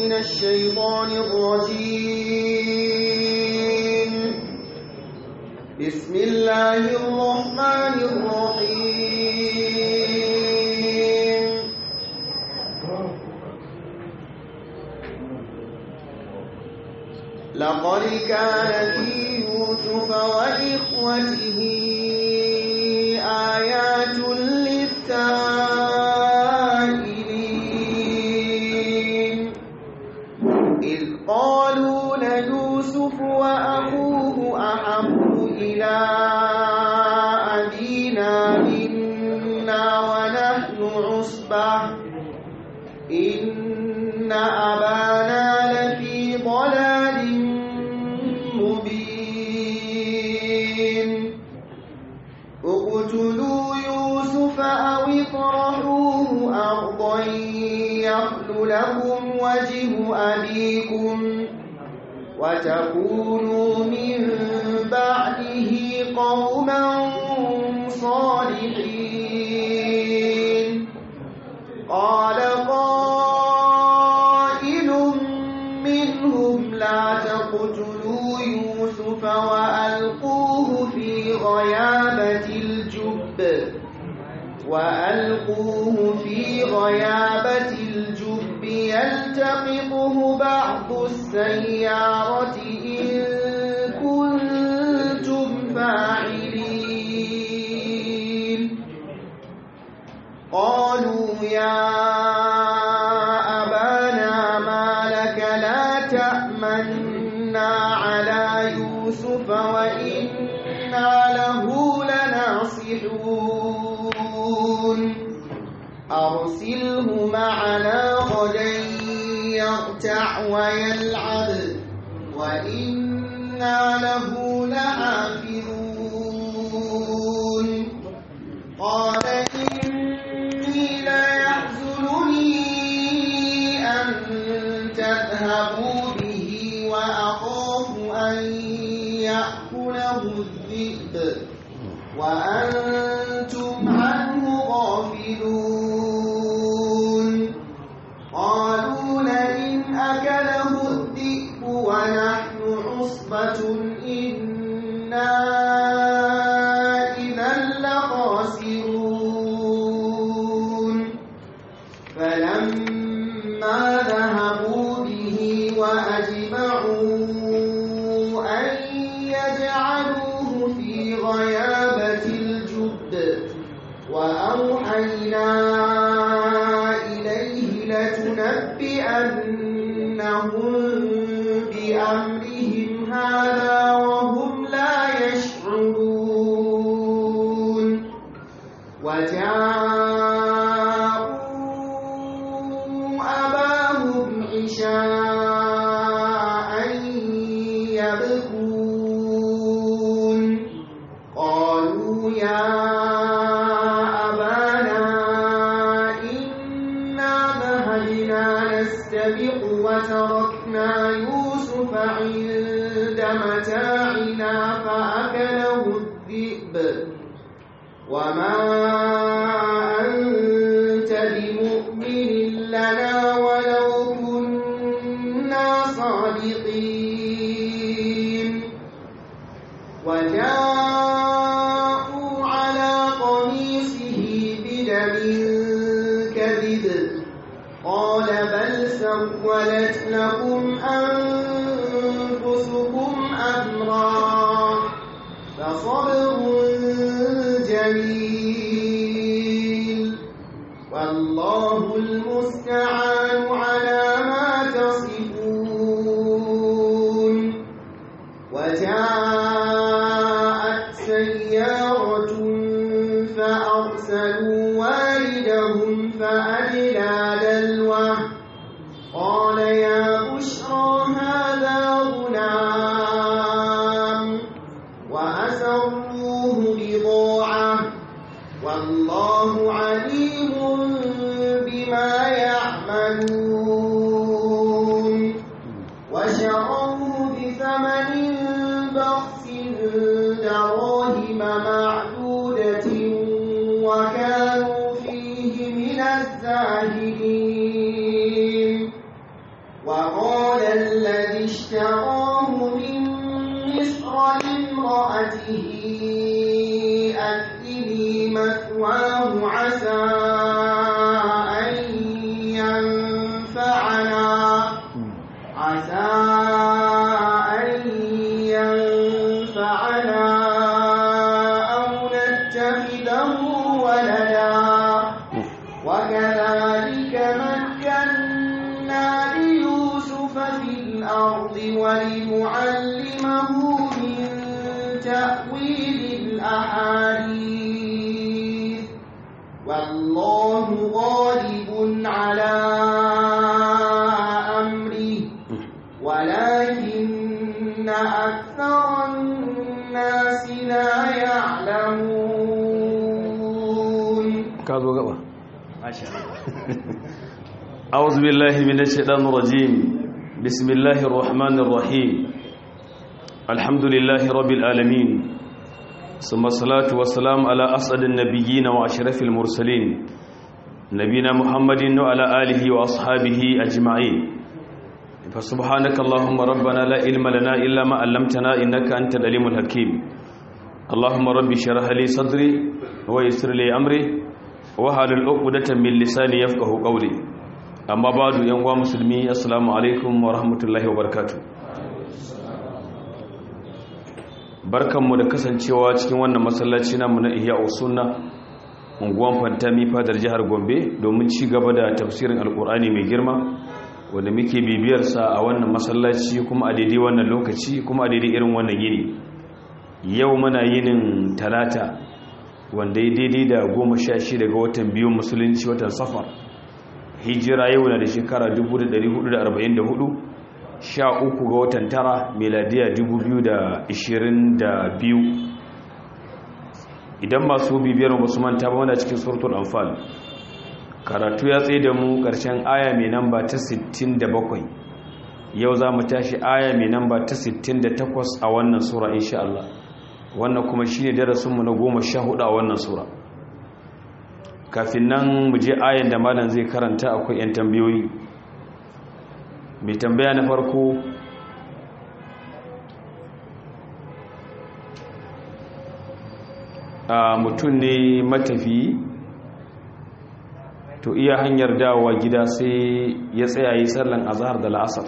من الشيطان الرجيم بسم الله الرحمن الرحيم لقد كان في يوسف وإخوته آيات للسائلين إذ قالوا ليوسف وأخوه أحب إلى أبينا منا ونحن عصبة إن أبانا لفي ضلال مبين اقتلوا يوسف أو اطرحوه أرضا يخل لكم وجه أبيكم وتكونوا من بعده قوما صالحين قال قائل منهم لا تقتلوا يوسف وألقوه في غيابة الجب وألقوه في غيابة الجب يلتقطه بعض السيارة إن كنتم فاعلين قالوا يا أبانا ما لك لا تأمنا على يوسف وإنا له لناصحون أرسله معنا غدا يرتع ويلعب وإنا له لحافظون قال إني ليحزنني أن تذهبوا به وأخاف أن يأكله الذئب وأنتم عنه غافلون قالوا لئن أكله الذئب ونحن عصبة إنا إذا لخاسرون فلما ذهبوا به وأجمعوا أن يجعلوه في غيابة الجب وأوحينا إليه لتنبئنهم بأمرهم هذا وهم لا يشعرون وجاءوا أباهم عشاء يبكون قالوا يا أبانا إنا ذهبنا نستبق وتركنا يوسف عند متاعنا فأكله الذئب وما أنت بمؤمن لنا ولو كنا صادقين وجاءوا على قميصه بدم كذب قال بل سولت لكم أنفسكم أمرا فصبر جميل والله المستعان على ما تصفون وجاءت سيارة فأرسلوا والدهم فأدلى دلوه قال يا بشرى هذا غلام وأسروه بضاعة والله عليم بما يعملون وشروه بثمن بخس دراهم معدودة وكانوا فيه من الزاهدين وقال الذي اشتراه من مصر لامرأته أكلي مثواه عسى أن ينفعنا عسى أن ينفعنا أو نتخذه ولدا وكذلك مكنا ليوسف في الأرض ولنعلمه من تأويل الأحاديث والله غالب على أمره ولكن أكثر الناس لا يعلمون ka zo gaba أعوذ بالله من الشيطان الرجيم بسم الله الرحمن الرحيم الحمد لله رب العالمين ثم الصلاة والسلام على أسعد النبيين وأشرف المرسلين نبينا محمد وعلى آله وأصحابه أجمعين فسبحانك اللهم ربنا لا علم لنا إلا ما علمتنا إنك أنت العليم الحكيم اللهم ربي شرح لي صدري ويسر لي أمري wahalul uqdatan min lisani yafqahu qawli amma ba'du yan uwa musulmi assalamu alaikum wa rahmatullahi wa barakatuh barkanmu da kasancewa cikin wannan masallaci namu na Ihya Sunna unguwan Fantami fadar jihar Gombe domin ci gaba da tafsirin alkur'ani mai girma wanda muke bibiyar sa a wannan masallaci kuma a daidai wannan lokaci kuma a daidai irin wannan yini yau muna yinin talata wanda ya daidai da goma sha shi daga watan biyun musulunci watan safar hijira yau na da shekara 1444 sha uku ga watan tara meladiya 2022 idan masu bibiyar masu manta ba wanda cikin surtul amfal karatu ya tsaye da mu ƙarshen aya mai namba ta 67 yau za mu tashi aya mai namba ta 68 a wannan sura insha Allah wannan kuma shi ne darasinmu na goma sha hudu a wannan sura kafin nan mu je ayan da malam zai karanta akwai 'yan tambayoyi mai tambaya na farko a mutum ne matafi to iya hanyar dawowa gida sai ya tsaya yi sallan azhar da la'asar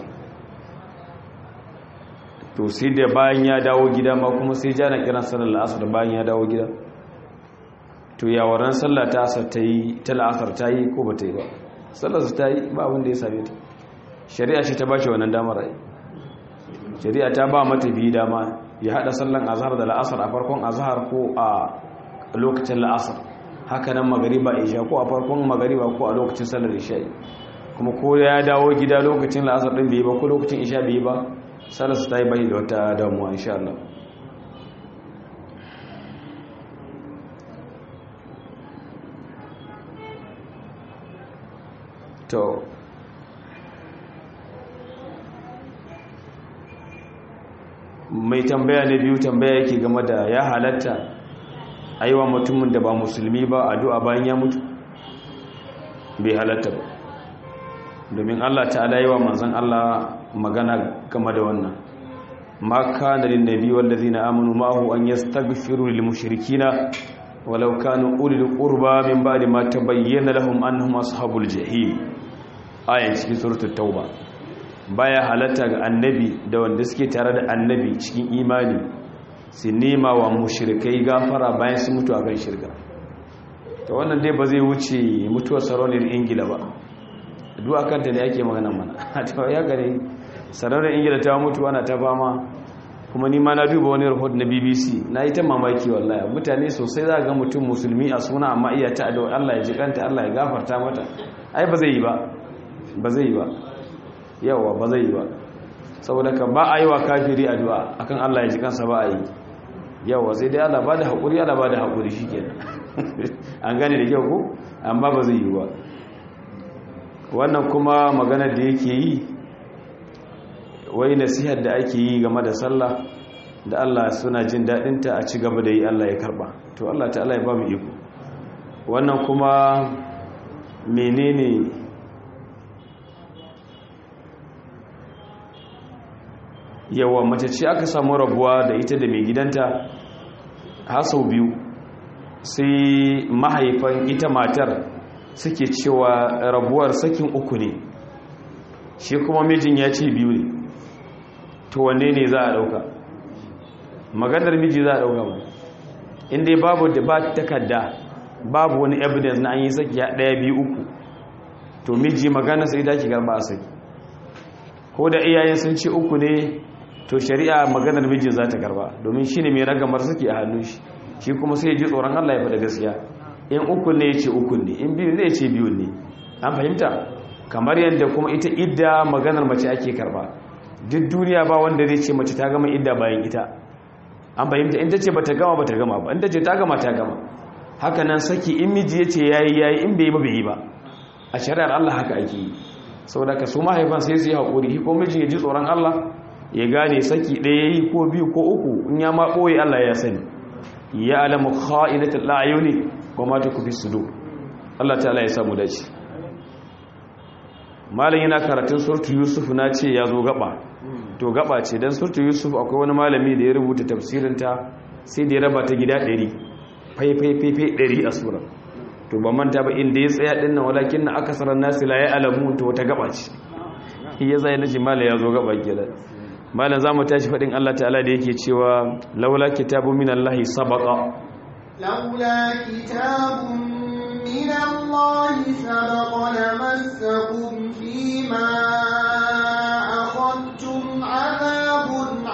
to sai da bayan ya dawo gida ma kuma sai jana kiran sallar la'asar bayan ya dawo gida to yawaran sallah ta asar ta yi ta la'asar ta yi ko ba ta yi ba sallar ta yi ba abin da ya same ta shari'a ce ta ba shi wannan damar rai shari'a ta ba mata biyu dama ya hada sallan azhar da la'asar a farkon azhar ko a lokacin la'asar haka nan magariba isha ko a farkon magariba ko a lokacin sallar isha kuma ko ya dawo gida lokacin la'asar din bai ba ko lokacin isha bai ba sallarsa ta yi bai da wata damuwa insha Allah to mai tambaya na biyu tambaya yake game da ya halatta aiwa mutumin da ba musulmi ba addu'a bayan ya mutu bai halatta ba domin Allah ta'ala yi wa manzan Allah magana game da wannan ma kana lin nabi wallazina amanu ma'ahu an yastaghfiru lil mushrikina walau kanu ulil qurba min ba'di ma tabayyana lahum annahum ashabul jahim ayan cikin suratul tauba baya halatta ga annabi da wanda suke tare da annabi cikin imani su nema wa mushrikai gafara bayan su mutu akan shirka to wannan dai ba zai wuce mutuwar sarauniyar ingila ba duk akan ta ne ake magana mana to ya gare sarauniyar ingila ta mutu ana ta fama kuma ni ma na duba wani report na BBC na yi ta mamaki wallahi mutane sosai za ga mutum musulmi a suna amma iya ta da Allah ya jikanta Allah ya gafarta mata ai ba zai yi ba ba zai yi ba yawa ba zai yi ba saboda ka ba a yi wa kafiri addu'a akan Allah ya ji kansa ba a yi yawa sai dai Allah ba da haƙuri Allah ba da haƙuri shi kenan an gane da kyau ko amma ba zai yi ba wannan kuma maganar da yake yi wai nasihar da ake yi game da sallah da Allah suna jin daɗinta a ci gaba da yi Allah ya karɓa to Allah ta'ala ya ba mu iko wannan kuma menene yawa mace ce aka samu rabuwa da ita da mai gidanta har sau biyu sai mahaifan ita matar suke cewa rabuwar sakin uku ne shi kuma mijin ya ce biyu ne to wanne ne za a dauka maganar miji za a dauka ba inda babu da ba takarda babu wani evidence na an yi saki ya daya biyu uku to miji magana sai da ki garba a saki ko da iyayen sun ce uku ne to shari'a maganar mijin za ta garba domin shi ne mai ragamar saki a hannun shi shi kuma sai ya ji tsoron Allah ya faɗa gaskiya in uku ne ya ce uku ne in biyu zai ce biyu ne an fahimta kamar yadda kuma ita idda maganar mace ake karba duk duniya ba wanda zai ce mace ta gama idda bayan ita an fahimta in ta ce ba ta gama ba ta gama ba in ta ce ta gama ta gama haka nan saki in miji ya ce yayi yayi in bai yi ba bai yi ba a shari'ar Allah haka ake yi saboda ka su mahaifan sai su yi haƙuri ko miji ya ji tsoron Allah ya gane saki ɗaya yi ko biyu ko uku in ya ma ɓoye Allah ya sani ya alamu kha'inatul la'ayuni wa ma tukfi sudur Allah ta'ala ya samu dace malam yana karatun surtu yusuf na ce ya zo gaba to gaba ce dan surtu yusuf akwai wani malami da ya rubuta tafsirin ta sai da ya raba ta gida 100 fai fai fai fai 100 a sura to ba manta ba inda ya tsaya din nan walakin na akasaran nasi la ya'lamu to wata gaba ce ya zai naji malam ya zo gaba kenan malam zamu tashi fadin Allah ta'ala da yake cewa laula kitabu minallahi sabaqa laula kitabun من الله سبق لمسكم فيما أخذتم عذاب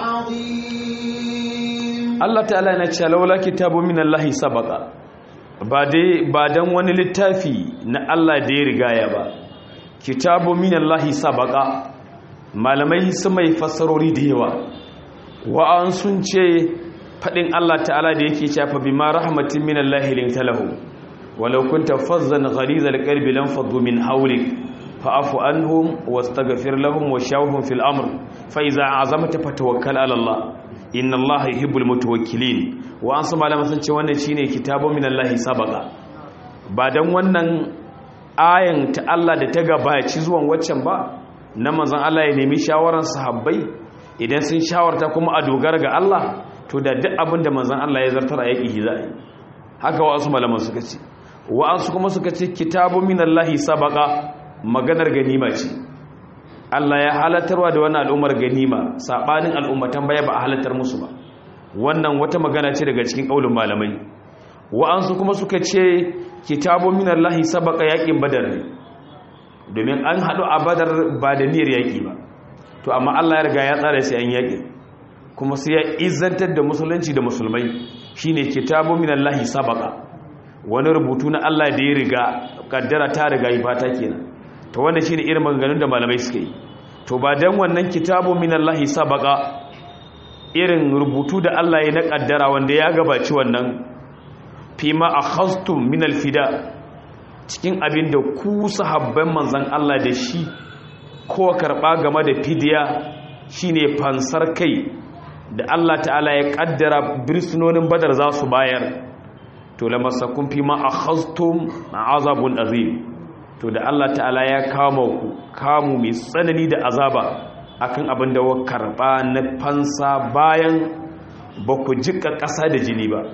عظيم Allah ta'ala na ce laula kitabu min Allah sabaqa ba dai ba dan wani littafi na Allah da ya rigaya ba kitabu min Allah sabaqa malamai su mai fassarori da yawa wa an sun ce fadin Allah ta'ala da yake cewa bima rahmatin min Allah lintalahu ولو كنت فظا غليظ القلب لانفضوا من حولك فاعف عنهم واستغفر لهم وشاورهم في الامر فاذا عزمت فتوكل على الله ان الله يحب المتوكلين وان su malama sun ce wannan shine kitabun min Allah sabaqa ba dan wannan ayan ta Allah da ta gabaci zuwan waccan ba na manzon Allah ya nemi shawaran sahabbai idan sun shawarta kuma a dogara ga Allah to da duk abin da manzon Allah ya zartar a yaki hizai haka wasu malaman suka ce wa'ansu kuma suka ce kitabu minallahi sabaka maganar ganima ce Allah ya halattarwa da wannan al'ummar ganima sabanin al'ummatan baya ba a halattar musu ba wannan wata magana ce daga cikin kaulin malamai wa'ansu kuma suka ce kitabu minallahi sabaka yakin badar ne domin an haɗu a badar ba da niyyar yaki ba to amma Allah ya riga ya tsara sai an yaki kuma sai ya izantar da musulunci da musulmai shine kitabu minallahi sabaka wani rubutu na Allah da ya riga kaddara ta riga yi fata kenan to wannan shine irin maganganun da malamai suka yi to ba dan wannan kitabu minallahi sabaqa irin rubutu da Allah ya na kaddara wanda ya gabaci wannan fima akhastum min alfida cikin abin da ku sahabban manzon Allah da shi ko karba game da fidiya shine fansar kai da Allah ta'ala ya kaddara birsunonin badar za su bayar to lamasakun fi ma akhaztum azabun azim to da Allah ta'ala ya kama ku kamu mai tsanani da azaba akan abin da wa karba na fansa bayan ba ku jika ƙasa da jini ba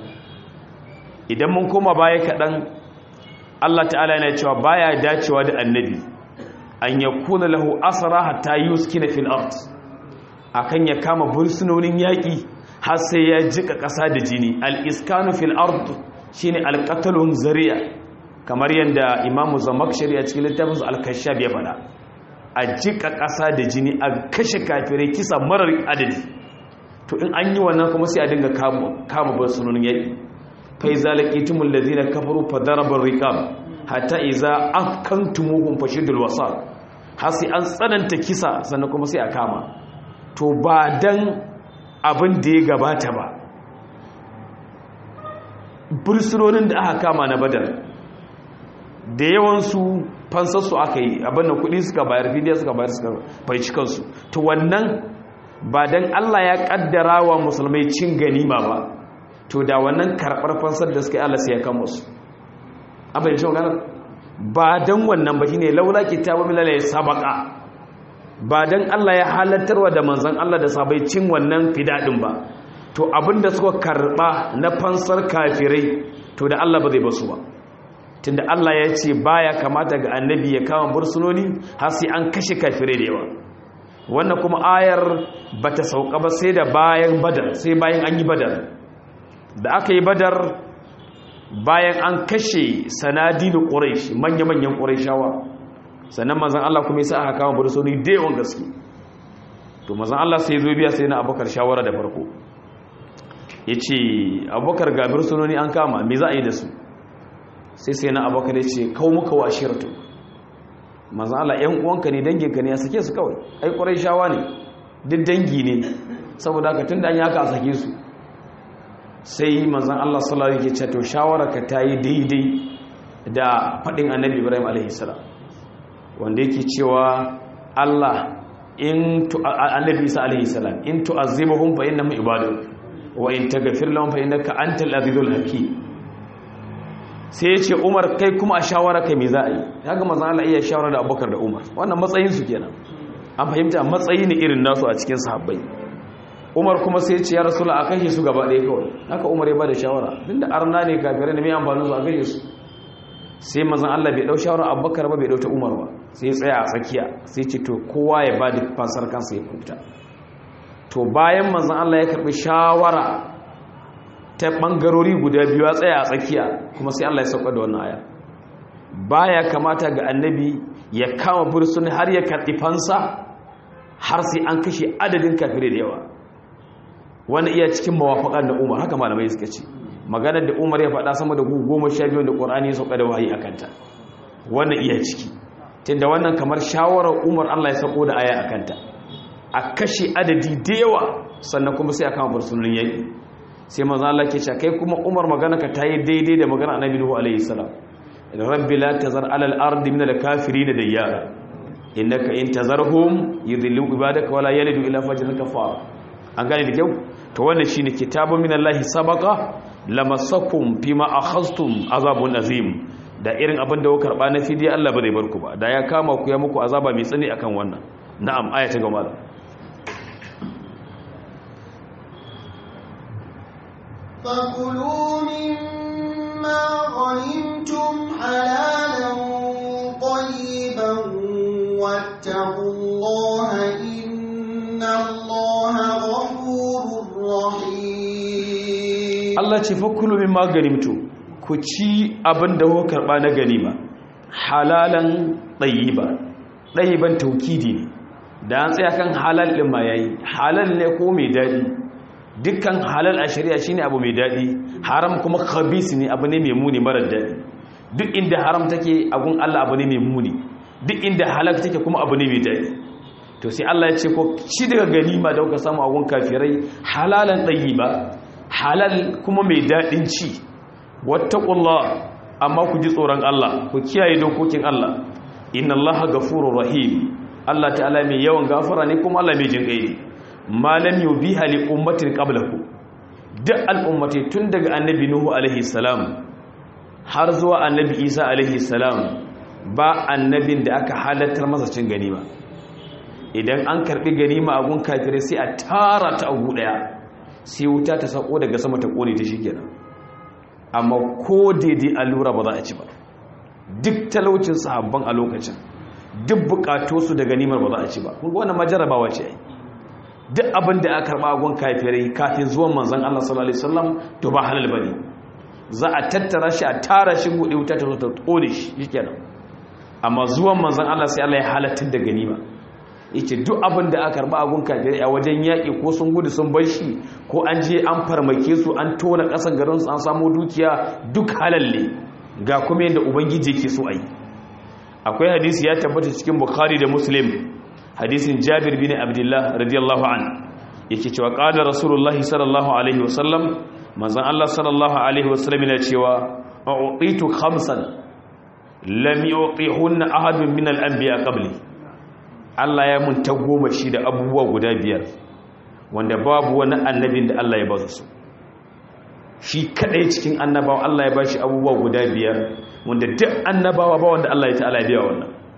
idan mun koma baya kaɗan Allah ta'ala yana cewa baya dacewa da annabi an yakuna lahu asara hatta yuskina fil ard akan ya kama bursunonin yaƙi har sai ya jika ƙasa da jini al-iskanu fil ard shine al-qatlun zari'a kamar yadda imamu zamakshari a cikin littafin al-kashaf ya faɗa a jika ƙasa da jini a kashe kafirai kisa marar adadi to in an yi wannan kuma sai a dinga kama bursunonin yaƙi fa iza laqitumul ladina kafaru fadarabar riqab hatta iza akantumuhum fashidul wasaq har sai an tsananta kisa sannan kuma sai a kama to ba dan abin da ya gabata ba bursunonin da aka kama na badar da yawansu fansarsu aka yi abin da kudi suka bayar fidiya suka bayar suka faici kansu to wannan ba dan Allah ya kaddara wa musulmai cin ganima ba to da wannan karɓar fansar da suka yi Allah sai ya kama su abin shi magana ba dan wannan ba shine laula kitabu milal ya sabaka ba dan Allah ya halattarwa da manzon Allah da sabai cin wannan fidadin ba to abinda suka karba na fansar kafirai to da Allah ba zai basu ba tunda Allah ya ce baya kamata ga annabi ya kama bursunoni har sai an kashe kafirai da yawa wannan kuma ayar bata sauka ba sai da bayan badar sai bayan an yi badar da aka yi badar bayan an kashe sanadinu quraish manya-manyan qurayshawa sannan manzon Allah kuma yasa aka kama bursunoni da yawan gaske to manzon Allah sai zo biya sai na abubakar shawara da farko yace abubakar ga bursunoni an kama me za a yi da su sai sai na abubakar ya ce kawo muka wa shirtu manzan Allah ‘yan uwanka ne danginka ne ya sake su kawai ai ƙwarai shawa ne duk dangi ne saboda haka tun da an yaka a sake su sai manzan Allah sallallahu alaihi ce to shawararka ta yi daidai da faɗin annabi ibrahim alaihi wanda yake cewa Allah in annabi isa alaihi salam in tu'azzibahum fa innahum ibadun wa in taghfir lahum fa innaka antal azizul hakim sai ya ce umar kai kuma a shawara kai me za a yi ya ga mazan Allah iya shawara da abubakar da umar wannan matsayinsu kenan an fahimta matsayi ne irin nasu a cikin sahabbai umar kuma sai ya ce ya rasula a kashe su gaba ɗaya kawai haka umar ya ba da shawara duk da arna ne kafirai ne mai amfanin su a kashe su sai mazan Allah bai ɗau shawara abubakar ba bai ɗau ta umar ba sai ya tsaya a tsakiya sai ce to kowa ya ba da fansar kansa ya kuta to bayan mazan Allah ya karɓi shawara ta ɓangarori guda biyu a tsaya a tsakiya kuma sai Allah ya sauka da wannan aya baya kamata ga annabi ya kama bursuni har ya karɓi fansa har sai an kashe adadin kafirai da yawa wani iya cikin mawafaƙan da umar haka malamai suka ce maganar da umar ya faɗa sama da goma sha biyu da ƙorani ya sauka da wahayi a kanta wannan iya ciki tunda wannan kamar shawarar umar Allah ya sauko da aya a kanta a kashe adadi da yawa sannan kuma sai a kama bursunin yaƙi sai manzo Allah ke cewa kai kuma Umar magana ka tayi daidai da magana Annabi Nuhu alaihi salam rabbi la tazar ala al-ardi min al-kafirin dayyara innaka in tazarhum yudhillu ibadaka wala yalidu illa fajran kafara an gane da kyau to wannan shine kitabun min Allah sabaqa lamassakum fima akhadhtum azabun azim da irin abin da kuka karba na fidiya Allah ba zai bar ku ba da ya kama ku ya muku azaba mai tsani akan wannan na'am aya ta gaba فكلوا مما غنمتم حلالا طيبا واتقوا الله إن الله غفور رحيم Allah ce fakulu min maganimtu ku ci abin da kuka karba na ganima halalan tayyiba tayyiban taukidi ne da an tsaya kan halal din ma yayi halal ne ko mai dadi dukkan halal a shari'a shine abu mai daɗi haram kuma khabis ne abu ne mai muni marar daɗi duk inda haram take agun Allah abu ne mai muni duk inda halal take kuma abu ne mai daɗi to sai Allah ya ce ko ci daga ganima da kuka samu agun kafirai halalan ba halal kuma mai daɗin ci wattaqullah amma ku ji tsoron Allah ku kiyaye dokokin Allah inna Allaha ghafurur rahim Allah ta'ala mai yawan gafara ne kuma Allah mai jinƙai ne malam yubiha li ummatin qablaku duk al'ummati tun daga annabi nuhu alaihi salam har zuwa annabi isa alaihi salam ba annabin da aka halattar masa cin ganima idan an karbi ganima a gun kafirai sai a tara ta a daya sai wuta ta sako daga sama ta kone ta shikenan amma ko daidai allura ba za a ci ba duk talaucin sahabban a lokacin duk bukatosu da ganimar ba za a ci ba kun ga wannan majarabawa ce ai duk abin da aka karba gun kafirai kafin zuwan manzon Allah sallallahu alaihi wasallam to ba halal bane za a tattara shi a tara shi gude wuta ta zo ta kone shi shikenan amma zuwan manzon Allah sai Allah ya halatta da ganima yake duk abin da aka karba gun kafirai a wajen yaki ko sun gudu sun bar shi ko an je an farmake su an tona kasan garin su an samu dukiya duk halal ne ga kuma yadda ubangiji yake so ayi akwai hadisi ya tabbata cikin bukhari da muslim hadisin jabir bin abdullah radiyallahu an yake cewa qala rasulullahi sallallahu alaihi wasallam manzon Allah sallallahu alaihi wasallam yana cewa uqitu khamsan lam yuqihunna ahadun min al-anbiya qabli Allah ya mun ta goma shi da abubuwa guda biyar wanda babu wani annabin da Allah ya ba su shi kadai cikin annabawa Allah ya ba shi abubuwa guda biyar wanda duk annabawa ba wanda Allah ya ta'ala ya biya wannan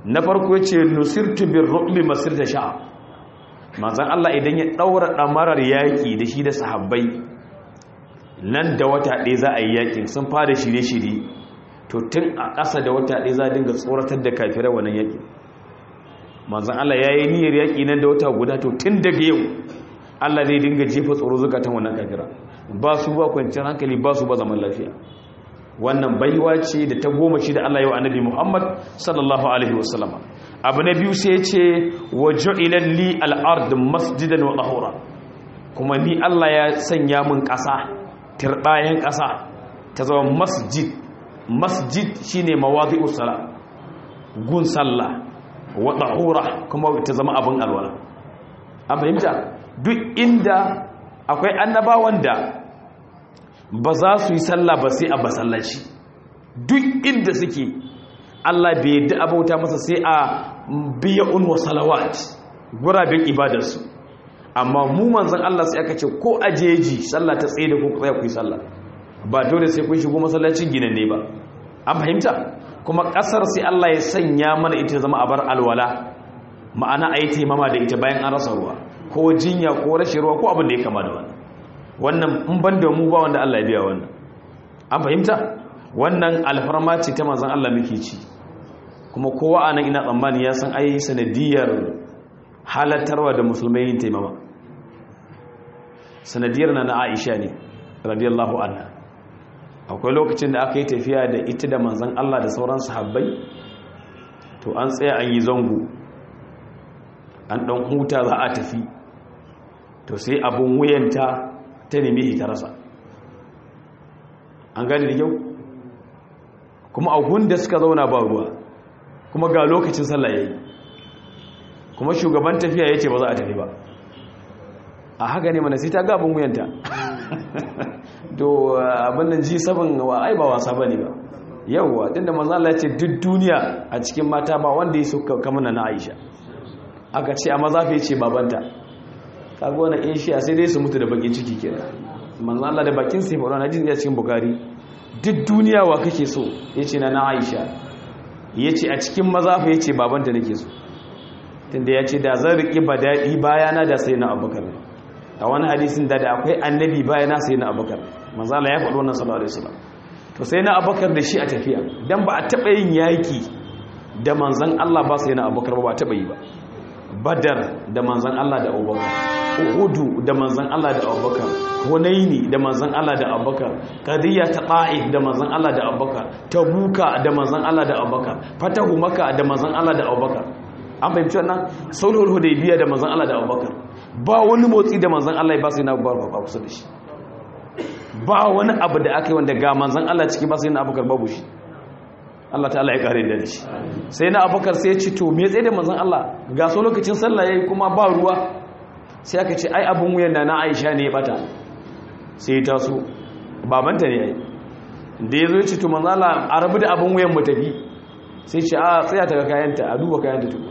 na farko ce nusirtu bin ru'bi masir da sha'a manzan Allah idan ya ɗaura ɗamarar yaƙi da shi da sahabbai nan da wata ɗaya za a yi yaƙin sun fara shirye-shirye to tun a ƙasa da wata ɗaya za a dinga tsoratar da kafirai wannan yaƙi manzan Allah ya yi niyyar yaƙi nan da wata guda to tun daga yau Allah zai dinga jefa tsoro zukatan wannan kafira ba su ba kwanciyar hankali ba su ba zaman lafiya wannan baiwa ce da ta goma shi da Allah yau annabi Muhammad sallallahu alaihi wasallama abu na biyu sai ce wa ju'ilan li al-ard masjidan wa tahura kuma ni Allah ya sanya min ƙasa tirbayen ƙasa ta zama masjid masjid shine mawadi'us sala gun sallah wa tahura kuma ta zama abin alwala an fahimta duk inda akwai annabawan da ba za su yi sallah ba sai a masallaci duk inda suke Allah bai yadda abauta masa sai a biya unwa salawat guraben ibadarsu amma mu manzon Allah sai aka ce ko ajeji sallah ta tsaye da ku tsaya ku yi sallah ba dole sai kun shigo masallacin ginanne ba an fahimta kuma kasar sai Allah ya sanya mana ita zama abar alwala ma'ana a yi taimama da ita bayan an rasa ruwa ko jinya ko rashin ruwa ko abin da ya kama da wannan wannan in ban da mu ba wanda Allah ya biya wannan an fahimta wannan alfarma ce ta manzon Allah muke ci kuma kowa anan ina tsammani ya san ai sanadiyar halattarwa da musulmai yin taimama sanadiyar na na Aisha ne radiyallahu anha akwai lokacin da aka yi tafiya da ita da manzon Allah da sauran sahabbai to an tsaya an yi zango an dan huta za a tafi to sai abun wuyanta ta nemi ta rasa an gani da kyau kuma a da suka zauna ba ruwa kuma ga lokacin sallah yayi kuma shugaban tafiya yace ba za a tafi ba a haka ne mana sai ta ga abun wuyanta to abin nan ji sabon wa ai ba wasa bane ba yawwa tunda manzo Allah ya ce duk duniya a cikin mata ba wanda ya suka kamar na Aisha aka ce a mazafi ce babanta kaga wannan in shiya sai dai su mutu da bakin ciki kenan manzo Allah da bakin sai faɗa na jin ya cikin bukari duk duniya wa kake so yace na na Aisha yace a cikin mazafi yace babanta nake so tunda yace da zan riki badadi bayana da sai na Abubakar a wani hadisin da da akwai annabi bayana sai na Abubakar manzo Allah ya faɗa wannan sallallahu alaihi wasallam to sai na Abubakar da shi a tafiya dan ba a taba yin yaki da manzon Allah ba sai na Abubakar ba ba taba yi ba badar da manzan Allah da abubakar uhudu da manzan Allah da abubakar hunaini da manzan Allah da abubakar qadiyya ta ta'if da manzan Allah da abubakar tabuka da manzan Allah da abubakar fatahu maka da manzan Allah da abubakar an fahimci wannan sulhul hudaybiya da manzan Allah da abubakar ba wani motsi da manzan Allah ya ba sai na abubakar ba kusa da shi ba wani abu da aka yi wanda ga manzan Allah ciki ba sai na abubakar babu shi Allah ta'ala ya kare da shi sai na abubakar sai ya ci to me tsaye da manzon Allah ga so lokacin sallah yayi kuma ba ruwa sai aka ce ai abun wuyan da na Aisha ne ya bata sai ta so babanta ne yayi da yazo ya ci to manzon Allah a rabu da abun wuyan mu tafi sai ce a tsaya ta ga kayanta a duba kayanta to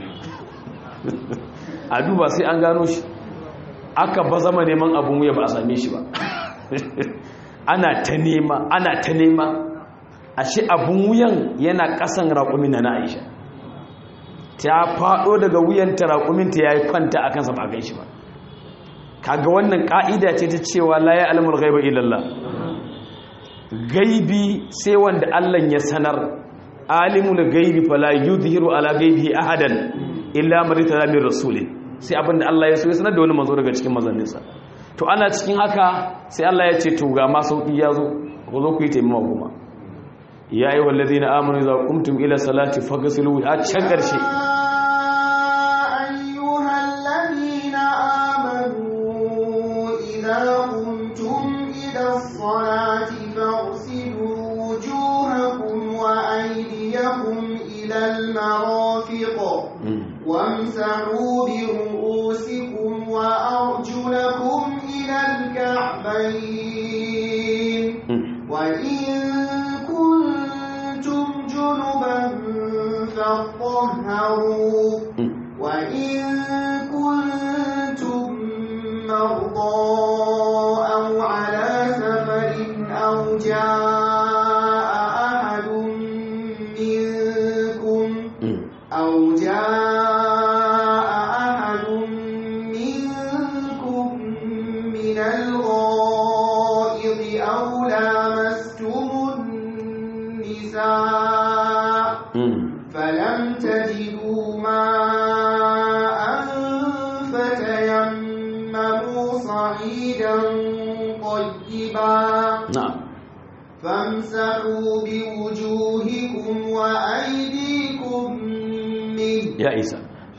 a duba sai an gano shi aka ba zama neman abun wuya ba a same shi ba ana ta nema ana ta nema ashe abun wuyan yana kasan raƙumin na Aisha ta faɗo daga wuyanta raƙuminta ya yi kwanta a kansa ba a shi ba kaga wannan ƙa'ida ce ta cewa la ya alamul gaiba illallah gaibi sai wanda Allah ya sanar alimul gaibi fala yudhiru ala gaibi ahadan illa man tada min rasulin sai abinda Allah ya so ya sanar da wani manzo daga cikin mazanninsa to ana cikin haka sai Allah ya ce to ga ma sauki ya zo ku zo ku yi taimama kuma ya yi wallazi na amonu za kumtum ila salati fagasilu a can ƙarshe وامسحوا برؤوسكم وأرجلكم إلى الكعبين وإن كنتم جنبا فاطهروا وإن كنتم مرضى أو على سفر أو جاء أحد منكم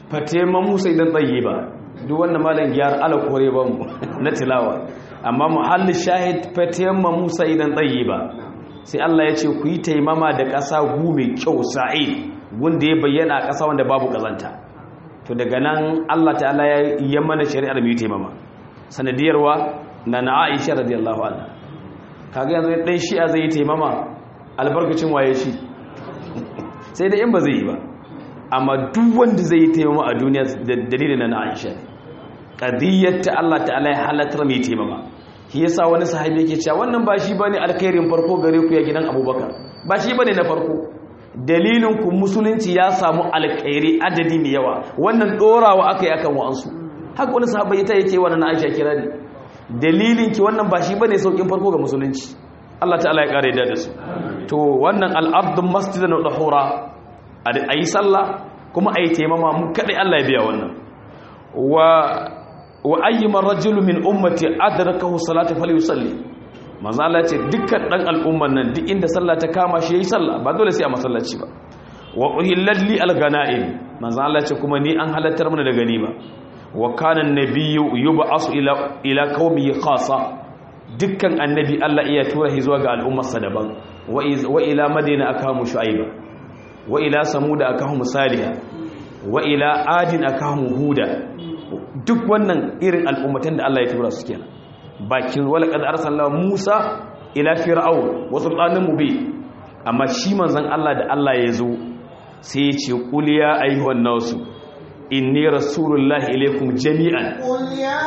fatema musa idan tsaye ba duk wannan malam gyar ala kore ba mu na tilawa amma muhalli shahid fatema musa idan tsaye ba sai Allah ya ce ku yi taimama da ƙasa gu mai kyau sa'i wanda ya bayyana a ƙasa wanda babu ƙazanta to daga nan Allah ta'ala ya yi mana shari'ar mai taimama sanadiyarwa na na Aisha radiyallahu anha kaga yanzu dan shi'a zai yi taimama albarkacin waye shi sai da in ba zai yi ba amma duk wanda zai yi taimama a duniya da dalilin na Aisha qadiyyar ta Allah ta'ala ya halatar mai taimama shi yasa wani sahabi yake cewa wannan ba shi bane alkhairin farko gare ku ya gidan Abubakar ba shi bane na farko dalilin ku musulunci ya samu alkhairi adadi mai yawa wannan dorawa akai akan wa'ansu haka wani sahabi ta yake wannan Aisha kira ne dalilin ki wannan ba shi bane saukin farko ga musulunci Allah ta'ala ya kare da su to wannan al-ardu masjidan wa tahura ayi sallah kuma ayi taimama mu kadai Allah ya biya wannan wa wa ayyuma rajulu min ummati adrakahu salatu falyusalli manzo Allah ce dukkan dan al'umman nan duk inda sallah ta kama shi yayi sallah ba dole sai a masallaci ba wa uhillat li al-ghanaim manzo Allah ce kuma ni an halattar mana da ganima wa kana an-nabiyyu yub'asu ila ila qaumihi khassa dukkan annabi Allah iya tura shi zuwa ga al'ummarsa daban wa ila madina akamu shu'aiba wa ila samuda akamu salih wa ila adin akamu huda duk wannan irin al'ummatan da Allah ya tura su kenan bakin wala kad arsalna Musa ila fir'aun wa sultanin mubin amma shi manzon Allah da Allah ya zo sai ya ce qul ya ayyuhan nasu inni rasulullahi ilaykum jami'an قل يا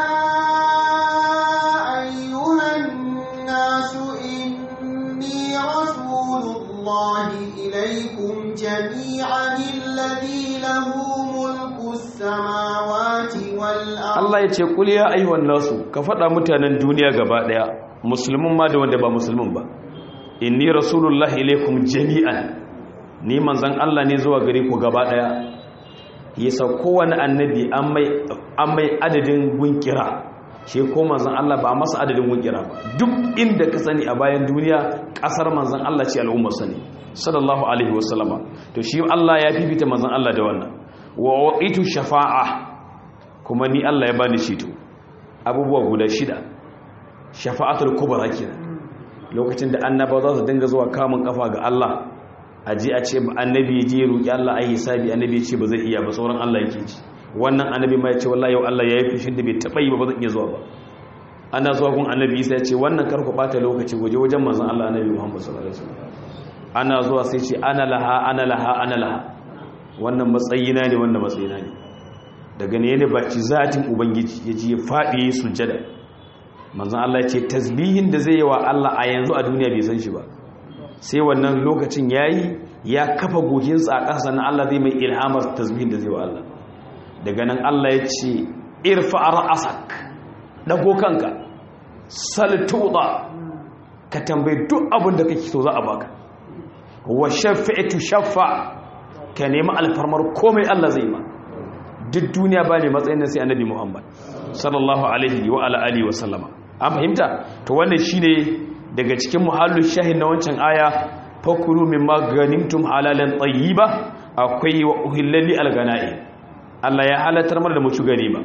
أيها الناس إني رسول الله إليكم جميعا الذي له ملك السماوات والأرض Allah ya ce qul ya ayyuhan nasu ka faɗa mutanen duniya gaba ɗaya musulmin ma da wanda ba musulmin ba inni rasulullahi ilaykum jami'an ni manzon Allah ne zuwa gare ku gaba ɗaya yasa kowane annabi an mai adadin gunkira shi ko manzan Allah ba masa adadin gunkira ba duk inda ka sani a bayan duniya kasar manzan Allah ce al'ummar sani sallallahu alaihi wasallama to shi Allah ya fifita manzan Allah da wannan wa waqitu shafa'a kuma ni Allah ya bani shi to abubuwa guda shida shafa'atul kubra kenan lokacin da annaba za su dinga zuwa kamun kafa ga Allah a ji a ce annabi ya je roƙi Allah ai hisabi annabi ya ce ba zai iya ba sauran Allah yake ci wannan annabi ma ya ce wallahi yau Allah ya yi fushin da bai taɓa yi ba ba zan iya zuwa ba ana zuwa gun annabi Isa ya ce wannan kar ku bata lokaci waje wajen manzon Allah annabi Muhammad sallallahu alaihi wasallam ana zuwa sai ce ana laha ana laha ana laha wannan matsayina ne wannan matsayina ne daga ne ne baci zatin ubangiji ya ji ya faɗi ya sujjada manzon Allah ya ce tasbihin da zai yi wa Allah a yanzu a duniya bai san shi ba sai wannan lokacin yayi ya kafa goginsa a ƙasa na Allah zai mai ilhamar tasbihin da zai wa Allah daga nan Allah ya ce irfa ra'asak dago kanka saltuda ka tambayi duk abin da kake so za a baka wa shafi'tu shaffa ka nemi alfarmar komai Allah zai ma duk duniya ba ne matsayin sai annabi Muhammad sallallahu alaihi wa ala alihi wa sallama an fahimta to wannan shine daga cikin muhallin shahin na wancan aya fakulu mimma ganimtum halalan tayyiba akwai wa uhillali algana'i Allah ya halatar mana da mu ci ganima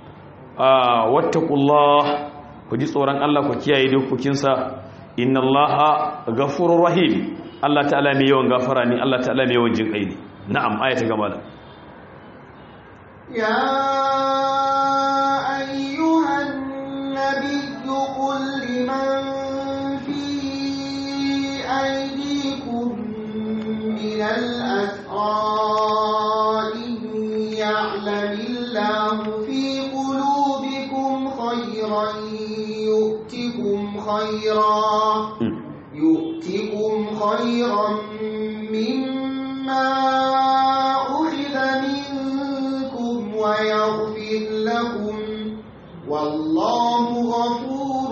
ah wattaqullah ku ji tsoron Allah ku kiyaye dokokinsa inna Allaha ghafurur rahim Allah ta'ala mai yawan gafara ne Allah ta'ala mai yawan jinkai ne na'am aya ta gaba يا أيها النبي قل لمن في أيديكم من الأسرى إن يعلم الله في قلوبكم خيرا يؤتكم خيرا يؤتكم خيرا مما أخذ منكم ويغفر لكم والله غفور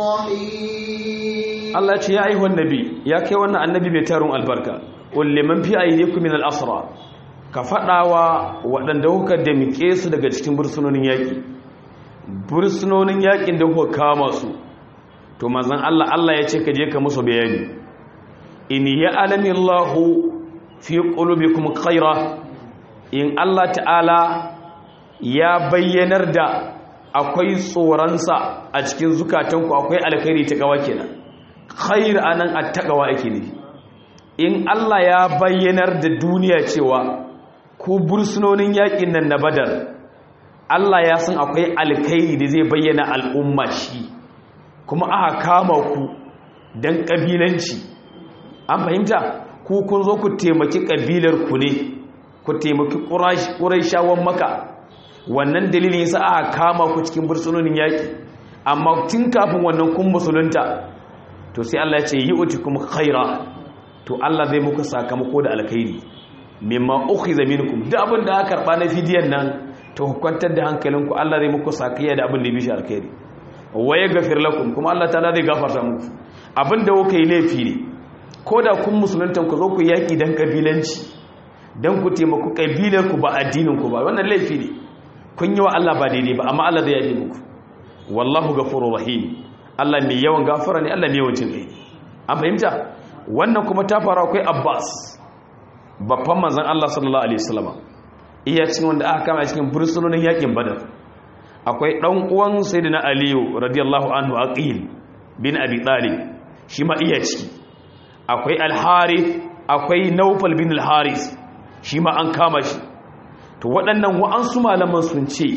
رحيم Allah ce ya aihuwan nabi ya kai wannan annabi mai tarun albarka kulle man fi aydikum min al-asra ka fadawa waɗanda kuka damike su daga cikin bursunonin yaki bursunonin yakin da kuka kama su to manzon Allah Allah ya ce ka je ka musu bayani in ya alami Allah fi qulubikum khaira in Allah ta'ala ya bayyanar da akwai tsoronsa a cikin zukatanku akwai alkhairi ta gawa kenan khair anan attaqwa ake ne in Allah ya bayyanar da duniya cewa ku bursunonin yakin nan na badar Allah ya san akwai alkhairi da zai bayyana al'umma shi kuma aka kama ku dan kabilanci an fahimta ku kun zo ku taimaki kabilar ku ne ku taimaki quraishawan maka wannan dalilin yasa aka kama ku cikin bursunonin yaki amma tun kafin wannan kun musulunta to sai Allah ya ce yi'utikum khaira to Allah zai muku sakamako da alkhairi mimma ukhiza minkum da abin da aka karba na fidiyan nan to kwantar da hankalinku Allah zai muku sakayya da abin da bishi alkhairi waye gafir lakum kuma Allah ta'ala zai gafarta muku abin da kuka yi laifi ne ko da kun musulunta ku zo ku yaki dan kabilanci dan ku taimako kabilar ku ba addinin ku ba wannan laifi ne kun yi wa Allah ba daidai ba amma Allah zai yafe muku wallahu ghafurur rahim Allah mai yawan gafara ne Allah mai yawan jin kai an fahimta wannan kuma ta faru akwai Abbas babban manzon Allah sallallahu alaihi wasallam iya cikin wanda aka kama cikin bursunonin yakin Badar akwai dan uwan sayyidina Aliyu radiyallahu anhu Aqil bin Abi Talib shi ma iya ciki akwai Al-Harith akwai Nawfal bin Al-Harith shi ma an kama shi to waɗannan wa'ansu malaman sun ce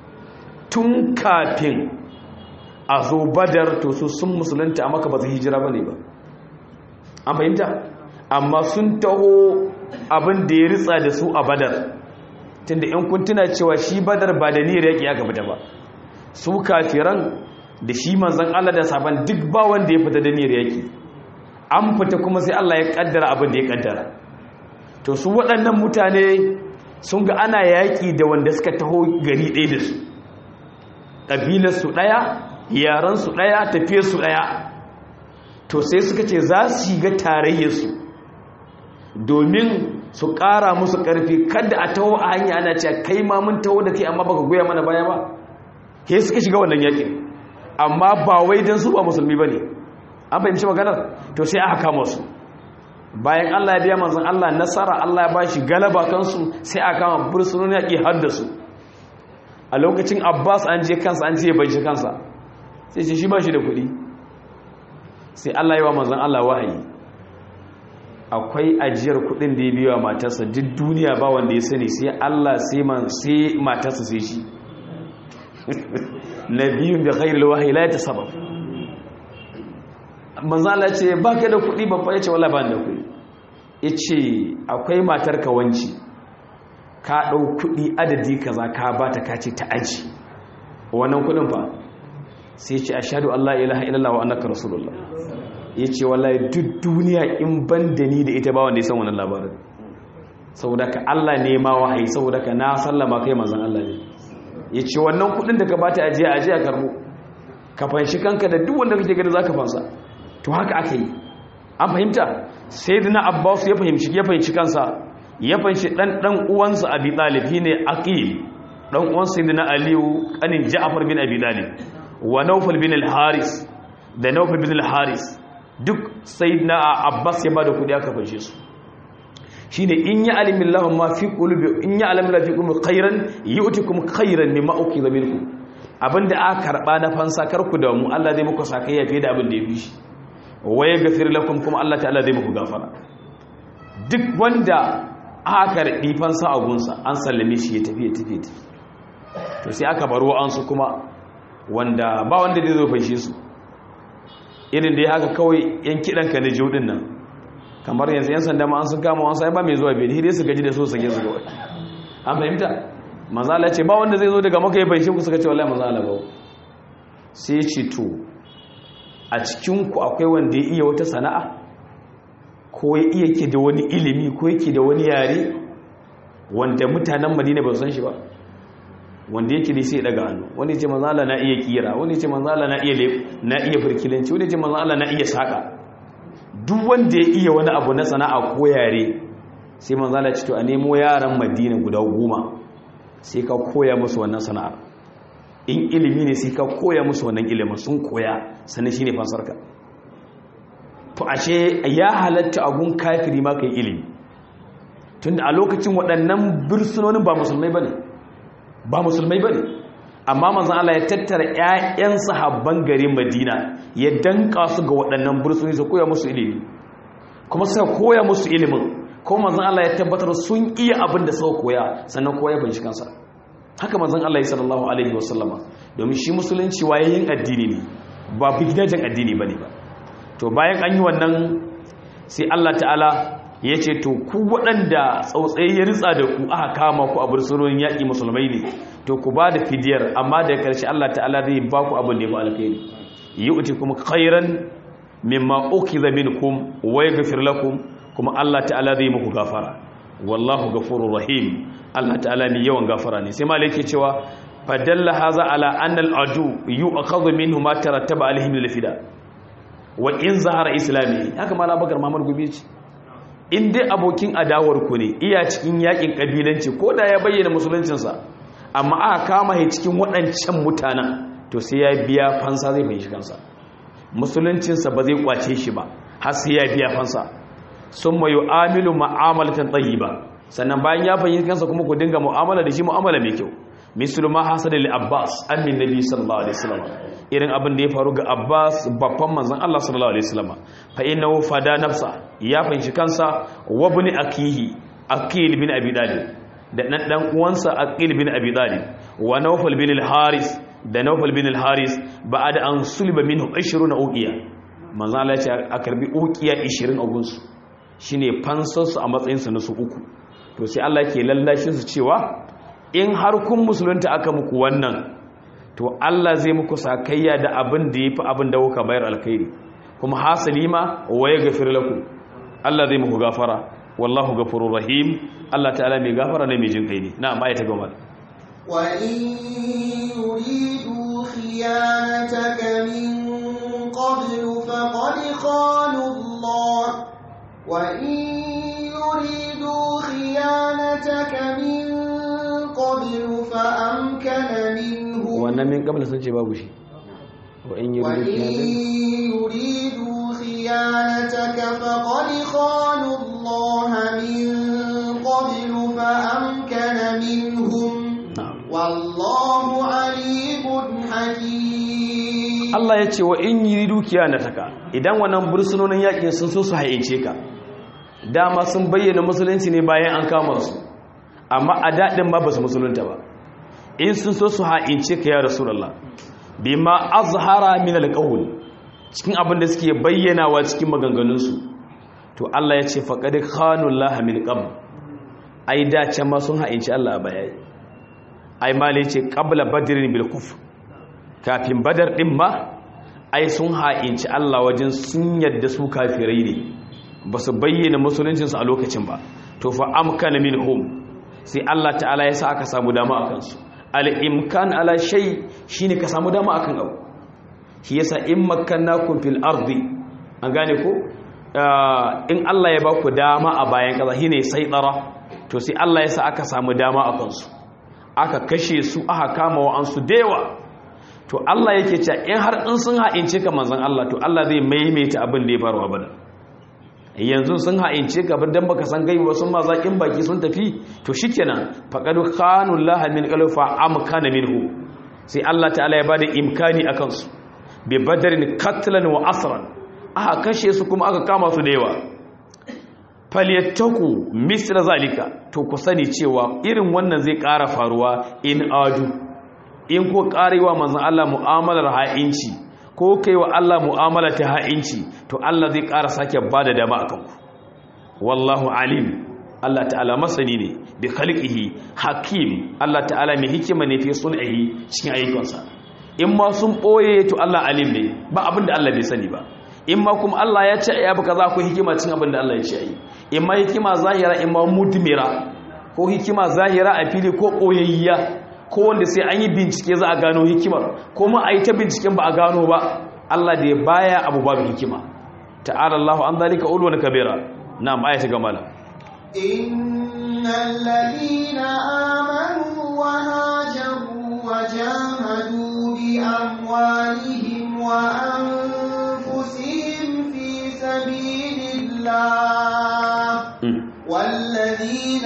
tun kafin a zo badar to su sun musulunta a maka ba su hijira ba ne ba an fahimta amma sun taho abin da ya ritsa da su a badar tunda in kun tuna cewa shi badar ba da niyyar yaƙi aka fita ba su kafiran da shi manzan Allah da saban duk ba wanda ya fita da niyyar yaƙi an fita kuma sai Allah ya kaddara abin da ya kaddara to su waɗannan mutane sun ga ana yaƙi da wanda suka taho gari ɗaya da su ƙabilarsu ɗaya yaransu ɗaya tafiyarsu ɗaya to sai suka ce za su shiga tarayyarsu domin su ƙara musu ƙarfi kada a taho a hanya ana cewa kai ma mun taho da kai amma baka goya mana baya ba ke suka shiga wannan yaƙin amma ba wai don su ba musulmi ba ne an fahimci maganar to sai aka kama su bayan Allah ya biya manzon Allah nasara Allah ya ba shi galaba kansu sai aka kama bursunonin yaƙi har da su a lokacin Abbas an je kansa an ce ya bai shi kansa sai ce shi ba shi da kuɗi sai Allah yi wa manzan Allah wahayi akwai ajiyar kuɗin da ya biya matarsa duk duniya ba wanda ya sani sai Allah sai matarsa sai shi na biyun da khairul wahayi la ta sabab manzan Allah ce ba ka da kuɗi babba ya ce wala ba da kuɗi ya ce akwai matar ka wanci ka ɗau kuɗi adadi kaza ka ba ta kace ta aji wannan kuɗin fa sai ce ashhadu Allah ilaha illallah wa annaka rasulullah yace wallahi duk duniya in ban da ni da ita ba wanda ya san wannan labarin saboda ka Allah ne ma wahayi saboda ka na sallama kai manzon Allah ne yace wannan kudin da ka bata ajiya ajiya karbo ka fanshi kanka da duk wanda kake gani zaka fansa to haka aka yi an fahimta sayyidina Abbas ya fahimci ya fahimci kansa ya fahimci dan dan uwansa Abi Talib ne Aqil dan uwan sayyidina Aliyu kanin Ja'far bin Abi Talib wa naufal bin al-haris da naufal bin al-haris duk sayyidina abbas ya bada kudi aka fashe su shine in ya alimin lahum ma fi qulubi in ya alimin lahum fi qulubi khairan yu'tikum khairan mimma ukhidha minkum abinda aka karba na fansa karku da mu Allah zai muku sakayya fiye da abin da ya fi shi wa yaghfir lakum kuma Allah ta'ala zai muku gafara duk wanda aka karbi fansa a gunsa an sallame shi ya tafi ya tafi to sai aka baro an su kuma wanda ba wanda zai zo fashe su irin da ya haka kawai yan kiɗanka na jodin nan kamar yanzu yan sanda ma an sun kama wasu ba mai zuwa bai dai su gaji da so sage su gaba an fahimta mazala ce ba wanda zai zo daga maka ya fashe ku suka ce wallahi mazala ba sai ce to a cikinku akwai wanda ya iya wata sana'a ko ya iya ke da wani ilimi ko yake da wani yare wanda mutanen madina ba su san shi ba wanda yake da sai ya daga hannu wani ce manzo Allah na iya kira wani ce manzo Allah na iya na iya firkilanci wani ce manzo Allah na iya saka duk wanda ya iya wani abu na sana'a ko yare sai manzo Allah ce to a nemo yaran Madina guda goma sai ka koya musu wannan sana'a in ilimi ne sai ka koya musu wannan ilimin sun koya sannan shine fasarka to ashe ya halatta agun kafiri ma kai ilimi tunda a lokacin waɗannan bursunonin ba musulmai bane ba musulmai bane amma manzon Allah ya tattara ƴaƴan sahabban garin Madina ya danka su ga waɗannan bursunoni su koya musu ilimi kuma suka koya musu ilimin ko manzon Allah ya tabbatar sun iya abin da suka koya sannan koya bin shi kansa haka manzon Allah sallallahu alaihi wasallama domin shi musulunci wayayin addini ne ba bigidajen addini bane ba to bayan an yi wannan sai Allah ta'ala ya ce to ku waɗanda tsautsayi ya ritsa da ku aka kama ku a bursunonin yaƙi musulmai ne to ku ba da fidiyar amma da ƙarshe Allah ta'ala zai ba ku abin da ya fi alkhairi yi uti kuma khairan mimma ukiza minkum wa yaghfir lakum kuma Allah ta'ala zai muku gafara wallahu ghafurur rahim Allah ta'ala ne yawan gafara ne sai malai yake cewa fadalla haza ala anna al-adu yu'khadhu minhu ma tarattaba alaihim lil-fida wa in zahara islami haka mala bakar Muhammad Gobe ce in dai abokin adawar ku ne iya cikin yakin kabilanci ko da ya bayyana musuluncinsa amma aka kama shi cikin waɗancan mutanen to sai ya biya fansa zai fahimci kansa musuluncinsa ba zai kwace shi ba har sai ya biya fansa sun mayu amilu ma'amalatan ba. sannan bayan ya fahimci kansa kuma ku dinga mu'amala da shi mu'amala mai kyau mislu ma hasada li abbas amin nabi sallallahu alaihi wasallam irin abin da ya faru ga abbas babban manzon Allah sallallahu alaihi wasallam fa innahu fada nafsa ya fahimci kansa wa ibn akihi akil bin abi talib da dan dan uwansa akil bin abi talib wa nawfal bin al-haris da nawfal bin al-haris ba'da an sulba minhu 20 uqiya manzon Allah ya ce a karbi uqiya 20 a gunsu shine fansarsu a matsayinsu na su uku to sai Allah ke lallashin su cewa in har kun musulunta aka muku wannan to Allah zai muku sakayya da abin da yafi abin da kuka bayar alkhairi kuma hasali ma wa yaghfir lakum Allah zai muku gafara wallahu ghafurur rahim Allah ta'ala mai gafara ne mai jin kai ne na'am ayata gaba wa in yuridu khiyanataka min qablu faqad khanu Allah وإن يريدوا خيانتك من قبل فأمكن منه wannan min kabla sun ce babu shi wa in وإن يريدوا خيانتك فقد خانوا الله من قبل فأمكن منهم na'am والله عليم حكيم Allah ya ce wa in yi dukiya na taka idan wannan bursunonin yakin sun so su haince ka dama sun bayyana musulunci ne bayan an kama su amma a daɗin ma ba su musulunta ba in sun so su haince ka ya rasulallah bima azhara min alqawl cikin abin da suke bayyanawa cikin maganganunsu to Allah ya ce faqad khanu Allah min qabl ai da can ma sun haince Allah a baya ai mali ce qabla badrin bil kufr kafin badar ɗin ma ai sun ha'inci Allah wajen sun yadda su kafirai ne ba su bayyana musuluncinsu a lokacin ba to fa amkana minhum sai Allah ta'ala ya sa aka samu dama a kansu al'imkan ala shay shine ka samu dama akan abu shi yasa in makkannakum fil ardi an gane ko in Allah ya ba ku dama a bayan kaza shine sai tsara to sai Allah ya sa aka samu dama a kansu aka kashe su aka kama wa'ansu da yawa to Allah yake cewa in har in sun ha'ince ka manzon Allah to Allah zai maimaita abin da ya faru a bada yanzu sun ha'ince ka bar dan baka san gaibi ba sun ma zakin baki sun tafi to shikenan faqad khanu Allah min qalfa amkana minhu sai Allah ta'ala ya bada imkani akan su bi badrin katlan wa asran aka kashe su kuma aka kama su da yawa falyattaku misra zalika to ku sani cewa irin wannan zai ƙara faruwa in adu in ko karewa manzon Allah mu'amalar ha'inci ko kai wa Allah mu'amala ta ha'inci to Allah zai ƙara sake bada dama akan ku wallahu alim Allah ta'ala masani ne bi khalqihi hakim Allah ta'ala mai hikima ne fi sun'ihi cikin ayyukansa in ma sun boye to Allah alim ne ba abin da Allah bai sani ba in ma kuma Allah ya ce ya baka za ku hikima cikin abin da Allah ya ce yi in ma hikima zahira in ma mudmira ko hikima zahira a fili ko koyayya ko wanda sai an yi bincike za a gano hikimar ko ma a yi ta binciken ba a gano ba Allah da ya baya abu babu hikima ta'ala Allah an zalika ulwan kabira na'am ayata gamala innal ladina amanu wa hajaru wa jahadu bi amwalihim wa anfusihim fi sabilillah والذين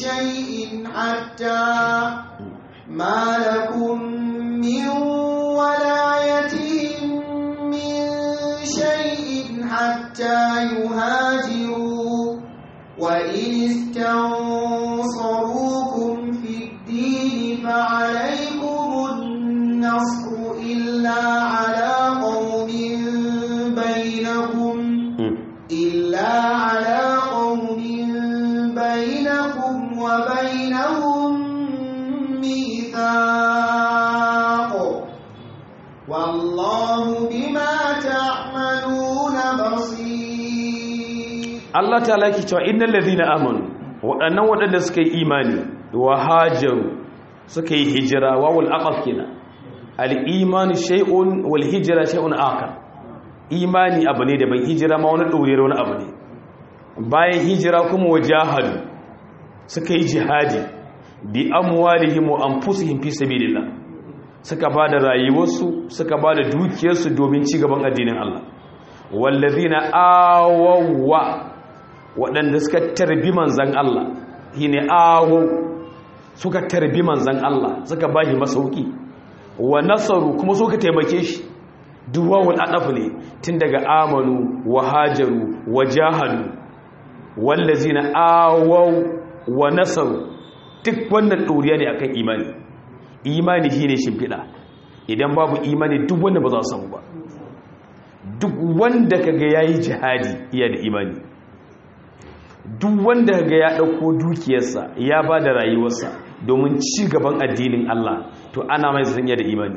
شيء حتى ما لكم من ولايتهم من شيء حتى يهاجروا وإن استنصروكم في الدين فعليكم النصر إلا على قوم بينكم إلا على قوم بينكم وبينهم ميثاق والله بما تعملون بصير Allah ta laki cewa innal ladhina amanu waɗannan waɗanda suka yi imani wa hajaru suka yi hijira wawul aqaf kenan al-imanu shay'un wal hijra shay'un akhar imani abu ne daban hijira ma wani ɗoriyar wani abu ne bayan hijira kuma wajahadu suka yi jihadi bi amwalihim wa anfusihim fi sabilillah suka ba da rayuwarsu suka ba da dukiyarsu domin ci gaban addinin Allah wallazina awawwa waɗanda suka tarbi manzan Allah shine awaw suka tarbi manzan Allah suka ba shi masauki wa nasaru kuma suka taimake shi duwawul adaf ne tun daga amanu wa hajaru wa jahadu wallazina awaw wa nasaru duk wannan ɗoriya ne akan imani imani shine shimfiɗa idan babu imani duk wanda ba za su samu ba duk wanda kaga yayi jihadi iya da imani duk wanda kaga ya ɗauko dukiyarsa ya ba da rayuwarsa domin ci gaban addinin Allah to ana mai zanya da imani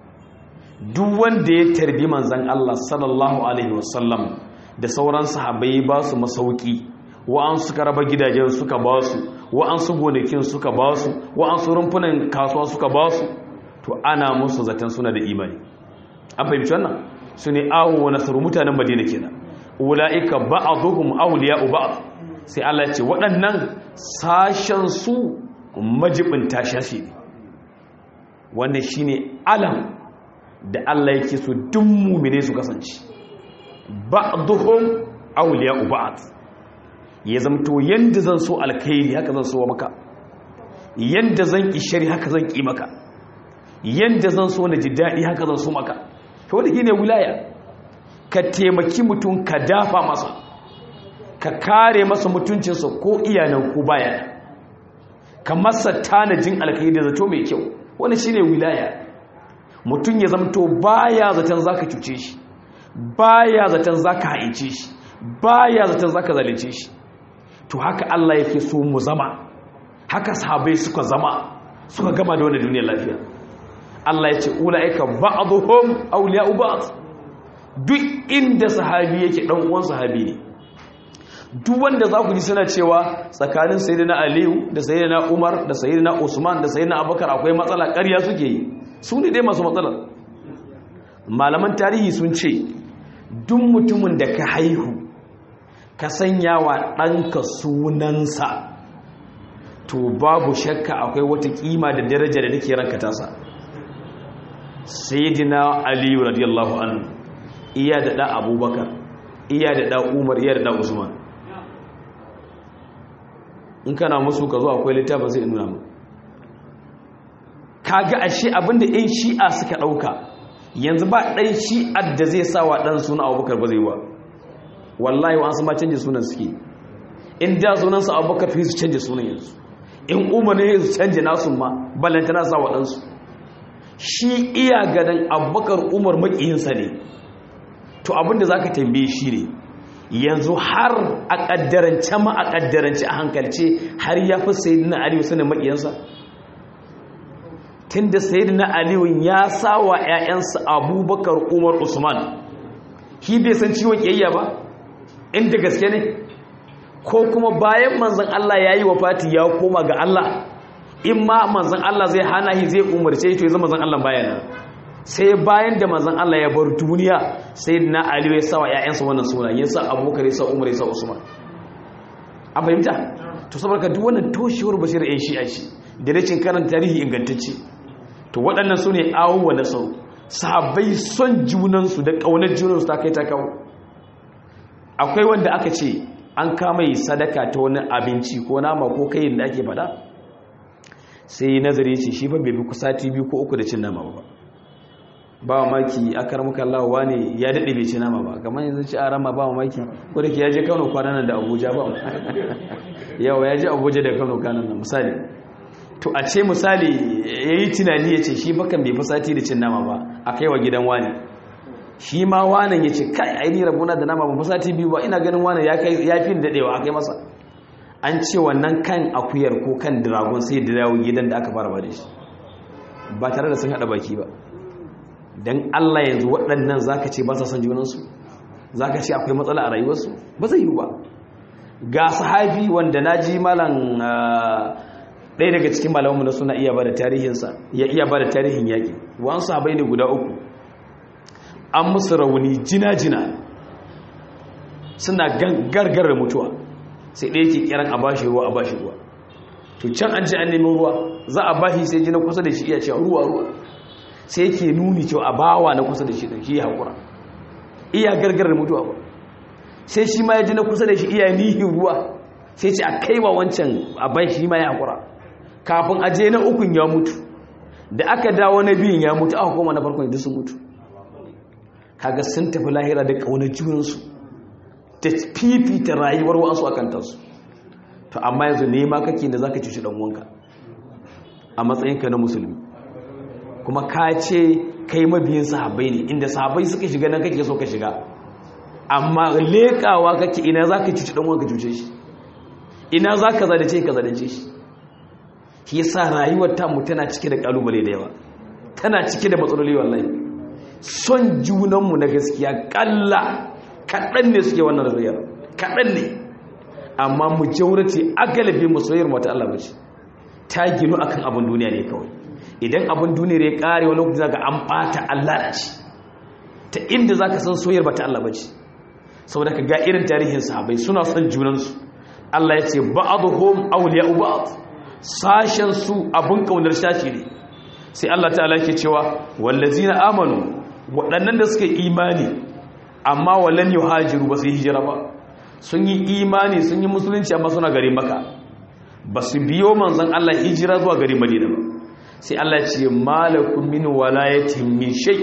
duk wanda ya tarbi manzan Allah sallallahu alaihi wasallam da sauran sahabbai ba su masauki wa'an suka raba gidajen suka ba su wa'an su gonakin suka ba su wa'an su rumfunan kasuwa suka ba su to ana musu zaton suna da imani an fahimci wannan su ne awo wa nasaru mutanen madina kenan ula'ika ba'dhum awliya'u ba'd sai Allah ya ce waɗannan sashen su majibin tashashi ne wannan shine alam da Allah yake so duk mumine su kasance ba'dhum awliya'u ba'd ya zamto yanda zan so alkhairi haka zan so maka yanda zan ki shari haka zan ki maka yanda zan so na ji dadi haka zan so maka to wanda shine wilaya ka taimaki mutum ka dafa masa ka kare masa mutuncinsa ko iyanan ko baya ka masa tanajin alkhairi da zato mai kyau wani shine wilaya mutum ya zamto baya zaton zaka cuce shi baya zaton zaka haice shi baya zaton zaka zalunce shi to haka Allah yake so mu zama haka sahabbai suka zama suka gama da wannan duniyar lafiya Allah ya ce ulaika ba'dhum awliya'u ba'd duk inda sahabi yake dan uwan sahabi ne duk wanda za ku ji suna cewa tsakanin sayyidina Aliyu da sayyidina Umar da sayyidina Usman da sayyidina Abubakar akwai matsala ƙarya suke yi su ne dai masu matsalar malaman tarihi sun ce duk mutumin da ka haihu ka sanya wa ɗanka sunansa to babu shakka akwai wata kima da daraja da take ranka tasa sayyidina aliyu radiyallahu anhu iya da ɗa abubakar iya da ɗa umar iya da ɗa usman in kana musu ka zo akwai littafin sai in nuna mu kaga ashe abinda ɗan shi'a suka ɗauka yanzu ba ɗan shi'ar da zai sa wa ɗan suna abubakar ba zai ba wallahi wa an sama canje sunan suke in da sunansa abubakar fi su canje sunan yanzu in umar ne su canje nasu ma ballanta na sa wa ɗansu shi iya ganin abubakar umar maƙiyinsa ne to abinda za ka tambaye shi ne yanzu har a ƙaddarance ma a ƙaddarance a hankalce har ya fi sayi na aliyu sanin maƙiyansa tun da sayi na aliyu ya sa wa 'ya'yansa abubakar umar usman shi bai san ciwon ƙiyayya ba inda gaske ne ko kuma bayan manzan Allah ya yi wa fati ya koma ga Allah in ma manzan Allah zai hana shi zai umarce to ya zama manzan Allah bayana sai bayan da manzan Allah ya bar duniya sai na aliyu ya sa wa 'ya'yansa wannan suna ya sa abubakar ya sa umar ya sa usman an fahimta to saboda duk wannan toshewar basira yan shi'a shi da rashin karanta tarihi ingantacce to waɗannan su ne awuwa na sau sahabbai son junansu da ƙaunar junansu ta kai ta kawo akwai wanda aka ce an kama yi sadaka ta wani abinci ko nama ko kayin da ake fada sai nazari ce shi ba bai fi sati biyu ko uku da cin nama ba ba maki akar muka lawa ne ya daɗe bai ci nama ba kamar yanzu ci a rama ba maki ko da ke ya je kano kwanan nan da abuja ba yawa ya je abuja da kano kwanan nan misali to a ce misali ya yi tunani ya ce shi bakan bai fi sati da cin nama ba a kai wa gidan wani shi ma wanan ya ce kai aini rabuna da nama ba fi sati biyu ba ina ganin wanan ya fi daɗewa a kai masa an ce wannan kan akuyar ko kan dragon sai da dawo gidan da aka fara ba da shi ba tare da sun haɗa baki ba don Allah yanzu waɗannan za ka ce ba sa son junansu za ka ce akwai matsala a rayuwarsu ba zai yi ba ga sahabi wanda na ji malan ɗaya daga cikin malamanmu na suna iya ba da tarihinsa ya iya ba da tarihin yaƙi wani sahabai ne guda uku an musu rauni jina-jina suna gargar mutuwa sai ɗaya ke kiran a bashi ruwa a bashi ruwa to can an ce an neman ruwa za a bashi sai jina kusa da shi iya cewa ruwa ruwa sai yake nuni cewa a bawa na kusa da shi ɗin shi ya haƙura iya gargarar mutuwa ba sai shi ma ya ji na kusa da shi iya nihin ruwa sai ce a kai wa wancan a bai shi ma ya haƙura kafin a je na ukun ya mutu da aka dawo na biyun ya mutu aka koma na farkon da sun mutu kaga sun tafi lahira da ƙaunar junansu da fifita rayuwar wasu a kantarsu to amma yanzu nema kake da za ka cuci ɗanwanka a matsayinka na musulmi kuma ka ce kai mabiyin sahabbai ne inda sahabbai suka shiga nan kake so ka shiga amma lekawa kake ina za ka cuci ɗanwanka cuce shi ina za ka zadace ka zadace shi shi yasa rayuwar tamu tana cike da ƙalubale da yawa tana cike da matsaloli wallahi son junanmu na gaskiya ƙalla kaɗan ne suke wannan rayuwar kaɗan ne amma mu jaurace agalabi musayyar mata Allah bace ta ginu akan abin duniya ne kawai idan abin duniyar ya kare wani lokaci zaka an bata Allah da shi ta inda zaka san soyar bata Allah bace saboda ka ga irin tarihin sahabbai suna son junansu Allah ya ce ba'dhum awliya'u ba'd sashen su abun kaunar shashi ne sai Allah ta'ala yake cewa wallazina amanu waɗannan da suka imani amma walan yuhajiru ba su yi hijira ba sun yi imani sun yi musulunci amma suna gari maka ba su biyo manzon Allah hijira zuwa gari madina ba sai Allah ce malakun min walayatin min shay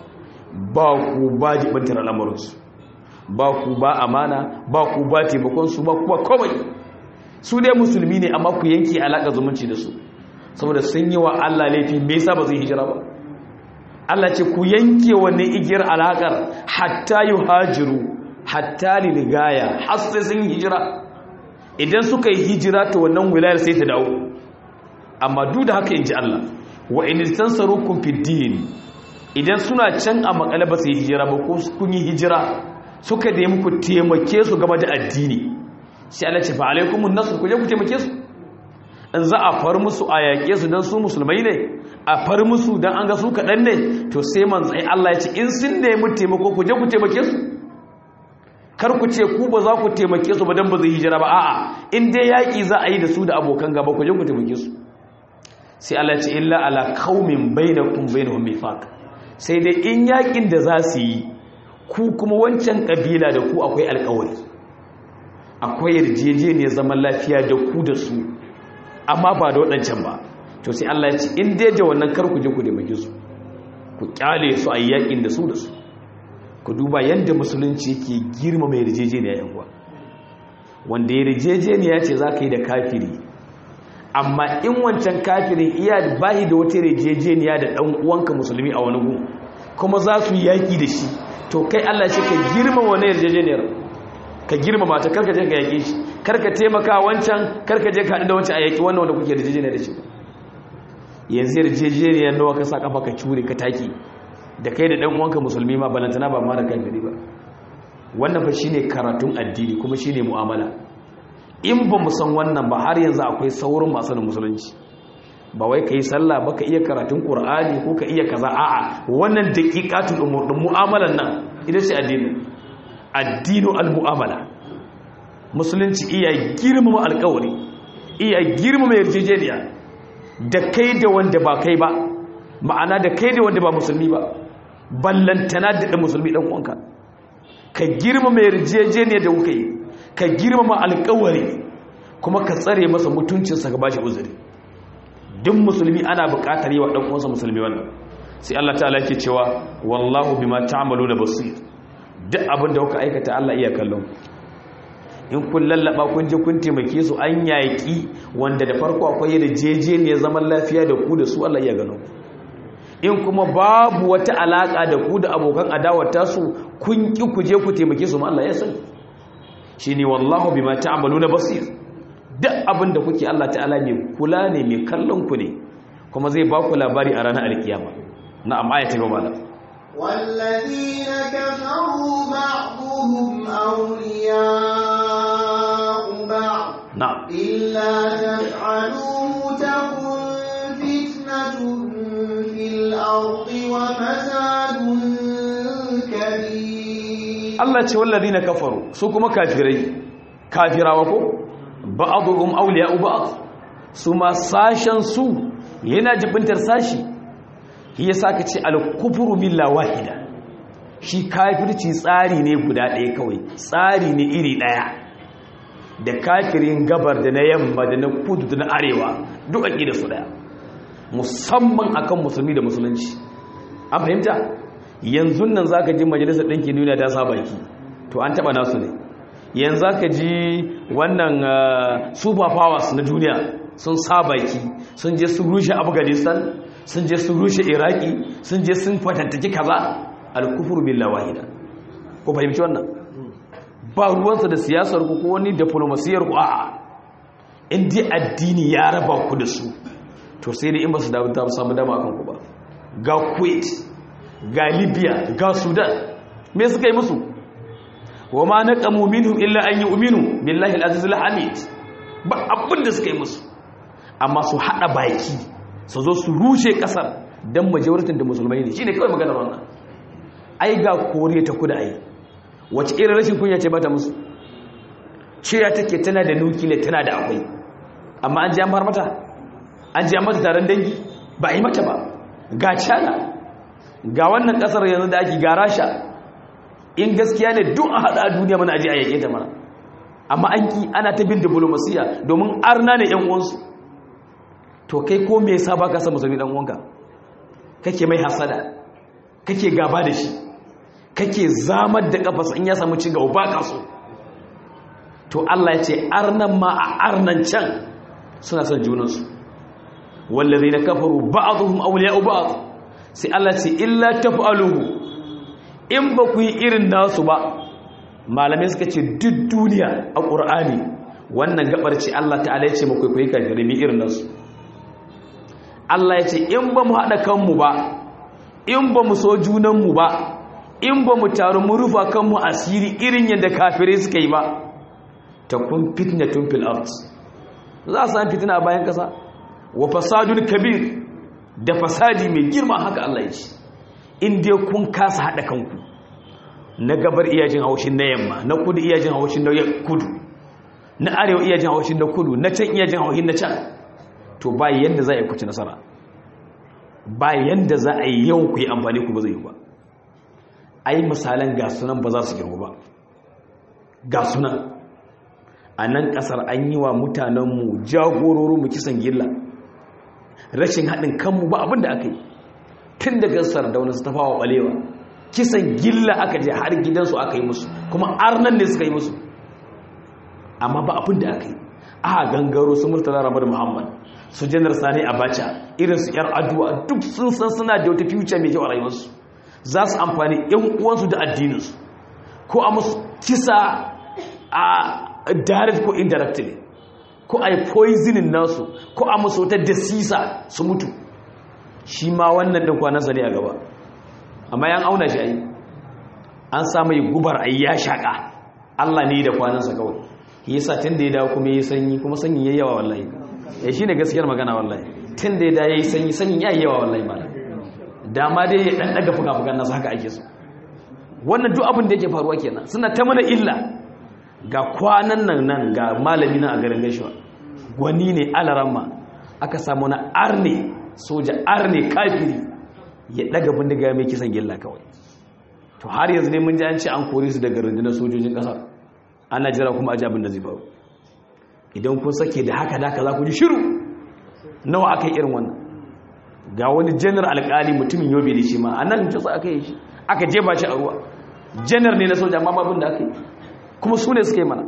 ba ku ba jibantar al'amuransu ba ku ba amana ba ku ba taimakonsu ba ku ba komai su dai musulmi ne amma ku yanke alaƙa zumunci da su saboda sun yi wa Allah laifi me yasa ba zai hijira ba Allah ce ku yanke wannan igiyar alaƙar hatta yuhajiru hatta liligaya har sai sun yi hijira idan suka yi hijira ta wannan wilayar sai ta dawo amma duk da haka in ji Allah wa in tansarukum fid din idan suna can a makale ba su yi hijira ba ko kun yi hijira suka da muku taimake su game da addini sai Allah ce fa alaikumun nasr ku je ku taimake su in za a far musu a yaƙe su dan su musulmai ne a far musu dan an ga su kaɗan ne to sai manzai Allah ya ce in sun nemi taimako ku je ku taimake su kar ku ce ku ba za ku taimake su ba dan ba zai hijira ba a'a in dai yaƙi za a yi da su da abokan gaba ku je ku taimake su sai Allah ce illa ala qaumin bainakum bainahum mifaq sai dai in yakin da za su yi ku kuma wancan kabila da ku akwai alƙawari akwai yarjejeniyar zaman lafiya da ku da su amma ba da waɗancan ba to sai Allah ya ce in dai da wannan kar ku je ku taimake su ku kyale su a yakin da su da su ku duba yadda musulunci yake girma mai yarjejeniya yan uwa wanda yarjejeniya ce za ka yi da kafiri amma in wancan kafirin iya bahi da wata rejejeniya da ɗan uwanka musulmi a wani gun kuma za su yaƙi da shi to kai Allah ce ka girma wani yarjejeniyar ka girma mata karka je ka yaƙe shi karka taimaka wancan karka je ka haɗu da wancan a yaƙi wannan wanda kuke yarjejeniya da shi yanzu yarjejeniyar nawa ka sa kafa ka cure ka taki da kai da ɗan uwanka musulmi ma balantana ba ma da kafiri ba wannan fa shine karatun addini kuma shine mu'amala in ba mu san wannan ba har yanzu akwai saurin masu da musulunci ba wai ka yi sallah ba ka iya karatun ƙur'ani ko ka iya kaza a'a wannan daƙiƙatun umurdin mu'amalan nan ita ce addinin addinu al-mu'amala musulunci iya girmama alƙawari iya girmama yarjejeniya da kai da wanda ba kai ba ma'ana da kai da wanda ba musulmi ba ballantana da musulmi ɗan uwanka ka girmama yarjejeniya da kuka yi ka girmama alƙawari kuma ka tsare masa mutuncinsa ka bashi uzuri duk musulmi ana buƙatar yi wa ɗan uwansa musulmi wannan sai Allah ta'ala yake cewa wallahu bima ta'maluna basir duk abin da kuka aikata Allah iya kallon in kun lallaba kun je kun taimake su an yaƙi wanda da farko akwai da jeje ne zaman lafiya da ku da su Allah iya gano in kuma babu wata alaka da ku da abokan adawar tasu kun ki ku je ku taimake su ma Allah ya sani shine wallahu bima ta'maluna basir duk abin da kuke Allah ta'ala mai kula ne mai kallon ku ne kuma zai ba ku labari a ranar alkiyama na'am ayati ba malam والذين كفروا بعضهم أولياء بعض na'am إلا تفعلوه تكن فتنة في الأرض وفساد كبير Allah ce wallazina kafaru su kuma kafirai kafirawa ko ba'dhum awliya'u ba'd su ma sashen su yana jibintar sashi shi yasa ka ce al-kufru billah wahida shi kafirci tsari ne guda ɗaya kawai tsari ne iri ɗaya da kafirin gabar da na yamma da na kudu da na arewa duk aqida su ɗaya musamman akan musulmi da musulunci an fahimta yanzu nan za ka ji majalisar ɗinkin duniya ta sa baki to an taɓa nasu ne yanzu za ka ji wannan super powers na duniya sun sa baki sun je sun rushe afghanistan sun je sun rushe iraki sun je sun fatantaki kaza alkufur billah wahida ko fahimci wannan ba ruwansa da siyasar ku ko wani diplomasiyar ku a'a in dai addini ya raba ku da su to sai dai in ba su samu dama akan ku ba ga kuwait ga libya ga sudan me suka yi musu wa ma naqamu minhum illa an yu'minu billahi al-aziz al-hamid ba abin da suka yi musu amma su hada baki su zo su rushe kasar dan majoritin da musulmai ne shine kawai maganar wannan ai ga koriya ta kuda ai wace irin rashin kunya ce bata musu ciya take tana da nukile tana da akwai amma an ji an bar mata an ji an mata taron dangi ba a yi mata ba ga china ga wannan kasar yanzu da ake ga rasha in gaskiya ne duk a haɗa duniya mana aji a yake ta mana amma an ki ana ta bin diplomasiya domin arna ne yan uwansu to kai ko me yasa baka san musulmi dan uwanka kake mai hasada kake gaba da shi kake zamar da kafasa in ya samu ci gaba baka so to Allah ya ce arnan ma a arnan can suna son junansu wallazina kafaru ba'dhum awliya'u ba'd sai Allah ce illa taf'aluhu in ba ku yi irin nasu ba malamai suka ce duk duniya a ƙur'ani wannan gabar ce Allah ta'ala ya ce makwai kwayi kafirai mai irin nasu Allah ya ce in ba mu haɗa kanmu ba in ba mu so junanmu ba in ba mu taru mu rufa kanmu asiri irin yadda kafirai suka yi ba ta kun fitna tun fil art za a sami fitina a bayan ƙasa wa fasadun kabir da fasadi mai girma haka Allah ya ce in dai kun kasa haɗa kanku na gabar iyajin haushin na yamma na kudu iyajin haushin na kudu na arewa iyajin haushin na kudu na can iyajin haushin na can to ba yanda za a yi kuci nasara ba yanda za a yi yau ku yi amfani ku ba zai yi ba ai misalan ga sunan ba za su girgu ba ga sunan a nan ƙasar an yi wa mutanenmu jagororinmu kisan gilla rashin haɗin kanmu ba abin da aka yi tun daga sardauna su tafawa ɓalewa kisan gilla aka je har gidansu aka yi musu kuma arnan ne suka yi musu amma ba abin da aka yi a gangaro su murtala ramar muhammad su janar sani abacha irin su yar aduwa duk sun san suna da wata future mai kyau a rayuwarsu za su amfani yan uwansu da addininsu ko a musu kisa a direct ko indirectly ko a yi poisoning nasu ko a musu wata dasisa su mutu shi ma wannan ɗin kwanansa ne a gaba amma yan auna shi a yi an samu yi gubar a ya shaƙa allah ne da kwanansa kawai yi sa tun da ya dawo kuma ya yi sanyi kuma sanyi ya yawa wallahi ya shi ne gaskiyar magana wallahi tun da ya dawo ya yi sanyi sanyi ya yi yawa wallahi malam dama dai ya ɗan ɗaga fuka-fukan nasa haka ake so wannan duk abin da yake faruwa kenan suna ta mana illa ga kwanan nan nan ga malami nan a garin gaishewa gwani ne alaramma aka samu na arne soja arne kafiri ya daga bindiga mai kisan gilla kawai to har yanzu ne mun ji an ce an kore su daga rundunar sojojin kasar ana jira kuma aji abin da zai faru idan kun sake da haka da za ku ji shiru nawa aka yi irin wannan ga wani janar alkali mutumin yobe da shi ma a nan jasa aka yi shi aka jeba shi a ruwa janar ne na soja amma babin da aka yi kuma su ne suka yi mana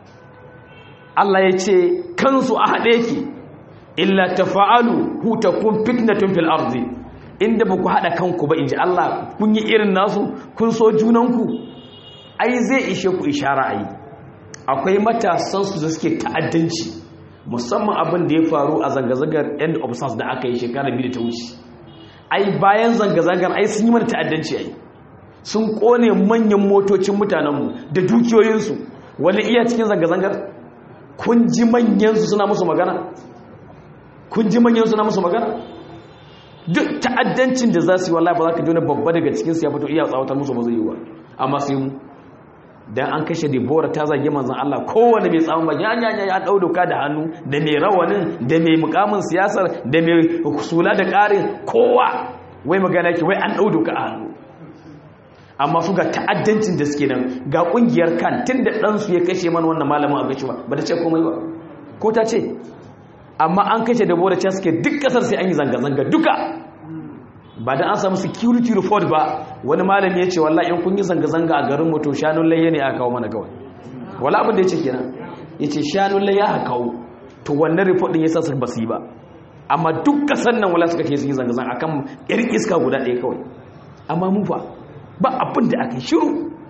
Allah ya ce kansu a haɗe ki illa tafa'alu hutakun fitnatun fil ardi inda ba ku haɗa kanku ba in ji Allah kun yi irin nasu kun so junanku ai zai ishe ku ishara a yi akwai matasansu da suke ta'addanci musamman abin da ya faru a zanga-zangar end of sars da aka yi shekara biyu da ta wuce ai bayan zanga-zangar ai sun yi mana ta'addanci ai sun kone manyan motocin mutanenmu da dukiyoyinsu wani iya cikin zanga-zangar kun ji manyansu suna musu magana kun ji manyansu suna musu magana duk ta'addancin da za su yi wallahi ba za ka ji wani babba daga cikinsu ya fito iya tsawatar musu ba zai yi wa amma sai mu dan an kashe Debora ta zage manzon Allah kowanne mai tsawon baki ya ya ya dau doka da hannu da mai rawanin da mai mukamin siyasar da mai sula da ƙarin kowa wai magana yake wai an dau doka a hannu amma su ga ta'addancin da suke nan ga kungiyar kan tun da ɗansu ya kashe mana wannan malamin a gashi ba ba ta ce komai ba ko ta ce amma an kashe Debora ta suke duk ƙasar sai an yi zanga-zanga duka ba da an samu security report ba wani malami ya ce wallahi in kun yi zanga-zanga a garin mutu shanun layya ne aka kawo mana kawai wala abin da ya ce kenan ya ce shanun layya aka kawo to wannan report din ya sa su ba su yi ba amma duk kasan nan wala suka ce sun yi zanga-zanga akan yar iska guda ɗaya kawai amma mu fa ba abin da aka yi shiru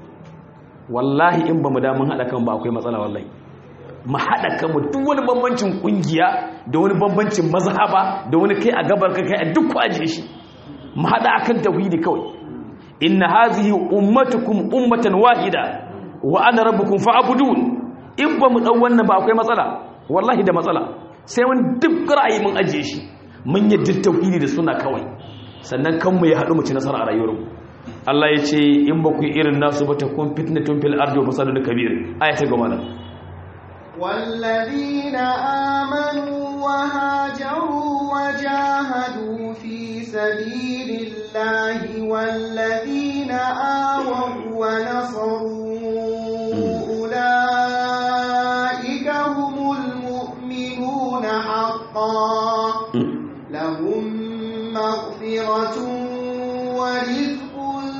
wallahi in ba mu damun haɗa kan ba akwai matsala wallahi mu haɗa kanmu duk wani bambancin ƙungiya da wani bambancin mazhaba da wani kai a gabar ka kai a duk kwaje shi mu haɗa akan tauhidi kawai inna hazihi ummatukum ummatan wahida wa ana rabbukum fa'budun in ba mu dau wannan ba akwai matsala wallahi da matsala sai mun duk ra'ayi mun ajiye shi mun yadda tauhidi da suna kawai sannan kanmu ya haɗu mu ci nasara a rayuwar mu Allah ya ce in ba ku irin nasu ba ta kun fitnatun fil ardi wa fasadun kabir aya ta goma nan والذين آمنوا وهاجروا وجاهدوا في سبيل الله والذين آووا ونصروا أولئك هم المؤمنون حقا لهم مغفرة ورزق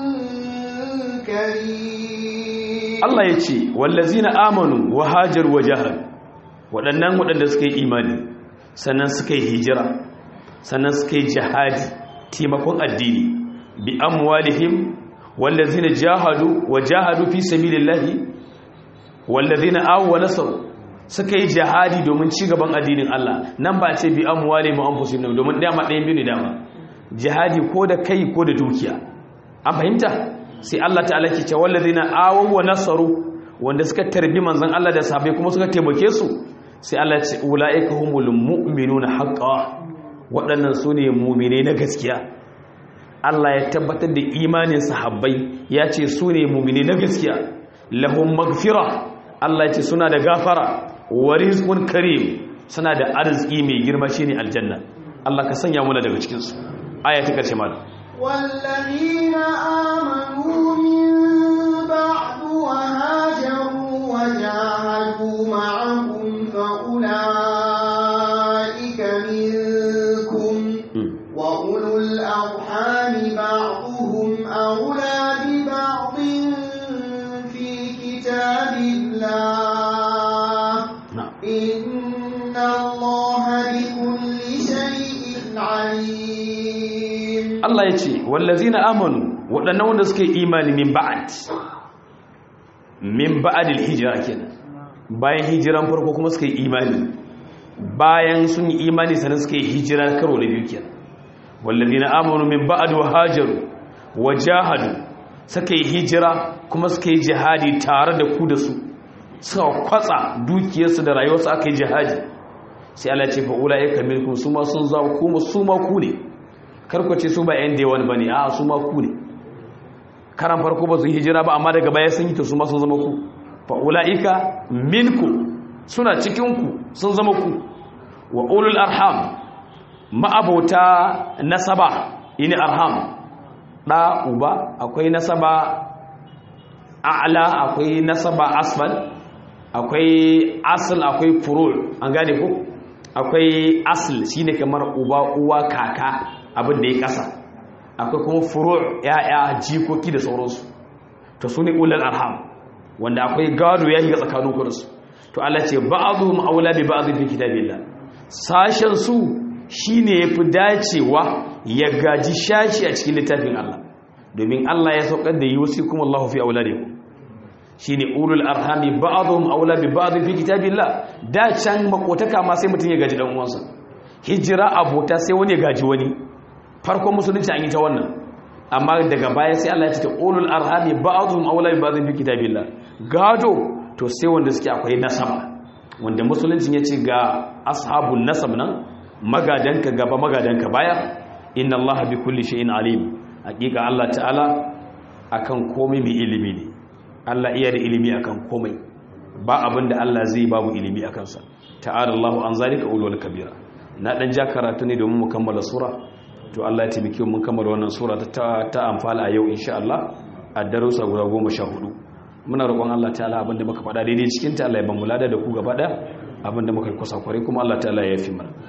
كريم Allah ya ce wallazina amanu wa hajar wa jahad waɗannan waɗanda suka yi imani sannan suka yi hijira sannan suka yi jihadi taimakon addini bi amwalihim wallazina jahadu wa jahadu fi sabilillahi wallazina aw wa nasaru suka yi jihadi domin ci gaban addinin Allah nan ba ce bi amwalihim wa anfusihim domin dama ɗayan biyu ne dama jihadi ko da kai ko da dukiya an fahimta sai Allah ta'ala ke ce wallazina awaw wa nasaru wanda suka tarbi manzon Allah da sahabbai kuma suka taimake su sai Allah ya ce ulaika humul mu'minuna haqqan waɗannan sune mu'mine na gaskiya Allah ya tabbatar da imanin sahabbai ya ce sune mu'mine na gaskiya lahum maghfira Allah ya ce suna da gafara wa rizqun karim suna da arziki mai girma shine aljanna Allah ka sanya mu daga cikin su aya ta karshe malam والذين آمنوا من بعد وهاجروا وجاهدوا معكم فأولئك منكم وأولو الأرحام بعضهم أولى ببعض في كتاب الله إن الله بكل شيء عليم Allah ya ce wallazina amanu waɗannan wanda suka yi imani min ba'ad min ba'adil hijira kenan bayan hijiran farko kuma suka yi imani bayan sun yi imani sannan suka yi hijira karo na biyu kenan wallazina amanu min ba'ad wa hajaru wa jahadu suka yi hijira kuma suka yi jihadi tare da ku da su suka kwatsa dukiyarsu da rayuwarsu aka yi jihadi sai Allah ya ce fa ulaika minkum su ma sun zawo kuma su ma ku ne karkwace su ba yan dewan ba ne a su ma ku ne karan farko ba su yi hijira ba amma daga baya sun yi ta su ma sun zama ku fa'ula'ika minku suna cikinku sun zama ku wa ulul arham ma'abauta nasaba ini arham ɗa uba akwai nasaba a'la akwai nasaba asfal akwai asl akwai furu' an gane ko akwai asl shine kamar uba uwa kaka abin da ya kasa akwai kuma furu' ya'ya jikoki da sauransu to su ne ulul arham wanda akwai gado ya shiga tsakanin ku da su to Allah ce ba'dhum aula bi ba'd fi kitabillah sashen su shine yafi dacewa ya gaji shashi a cikin littafin Allah domin Allah ya saukar da yusikum Allahu fi auladikum shine ulul arhami ba'dhum aula bi ba'd fi kitabillah da can makotaka ma sai mutun ya gaji dan uwansa hijira abota sai wani ya gaji wani farkon musulunci an yi ta wannan amma daga baya sai Allah ya ce ulul arhami ba'dhum aula bi ba'd fi kitabillah gado to sai wanda suke akwai nasaba wanda musulunci ya ce ga ashabun nasab nan magadanka gaba magadanka baya inna allaha bi kulli shay'in alim hakika Allah ta'ala akan komai mai ilimi ne Allah iya da ilimi akan komai ba abinda Allah zai babu ilimi akan sa ta'ala Allahu an zalika ulul kabira na dan ja karatu ne domin mu kammala sura to Allah ya taimake mu kammala wannan sura ta ta amfala a yau insha Allah a darussa guda 14 muna roƙon Allah ta'ala abinda muka faɗa daidai cikin ta Allah ya ban mulada da ku gaba da abinda muka kusa kware kuma Allah ta'ala ya yafi mana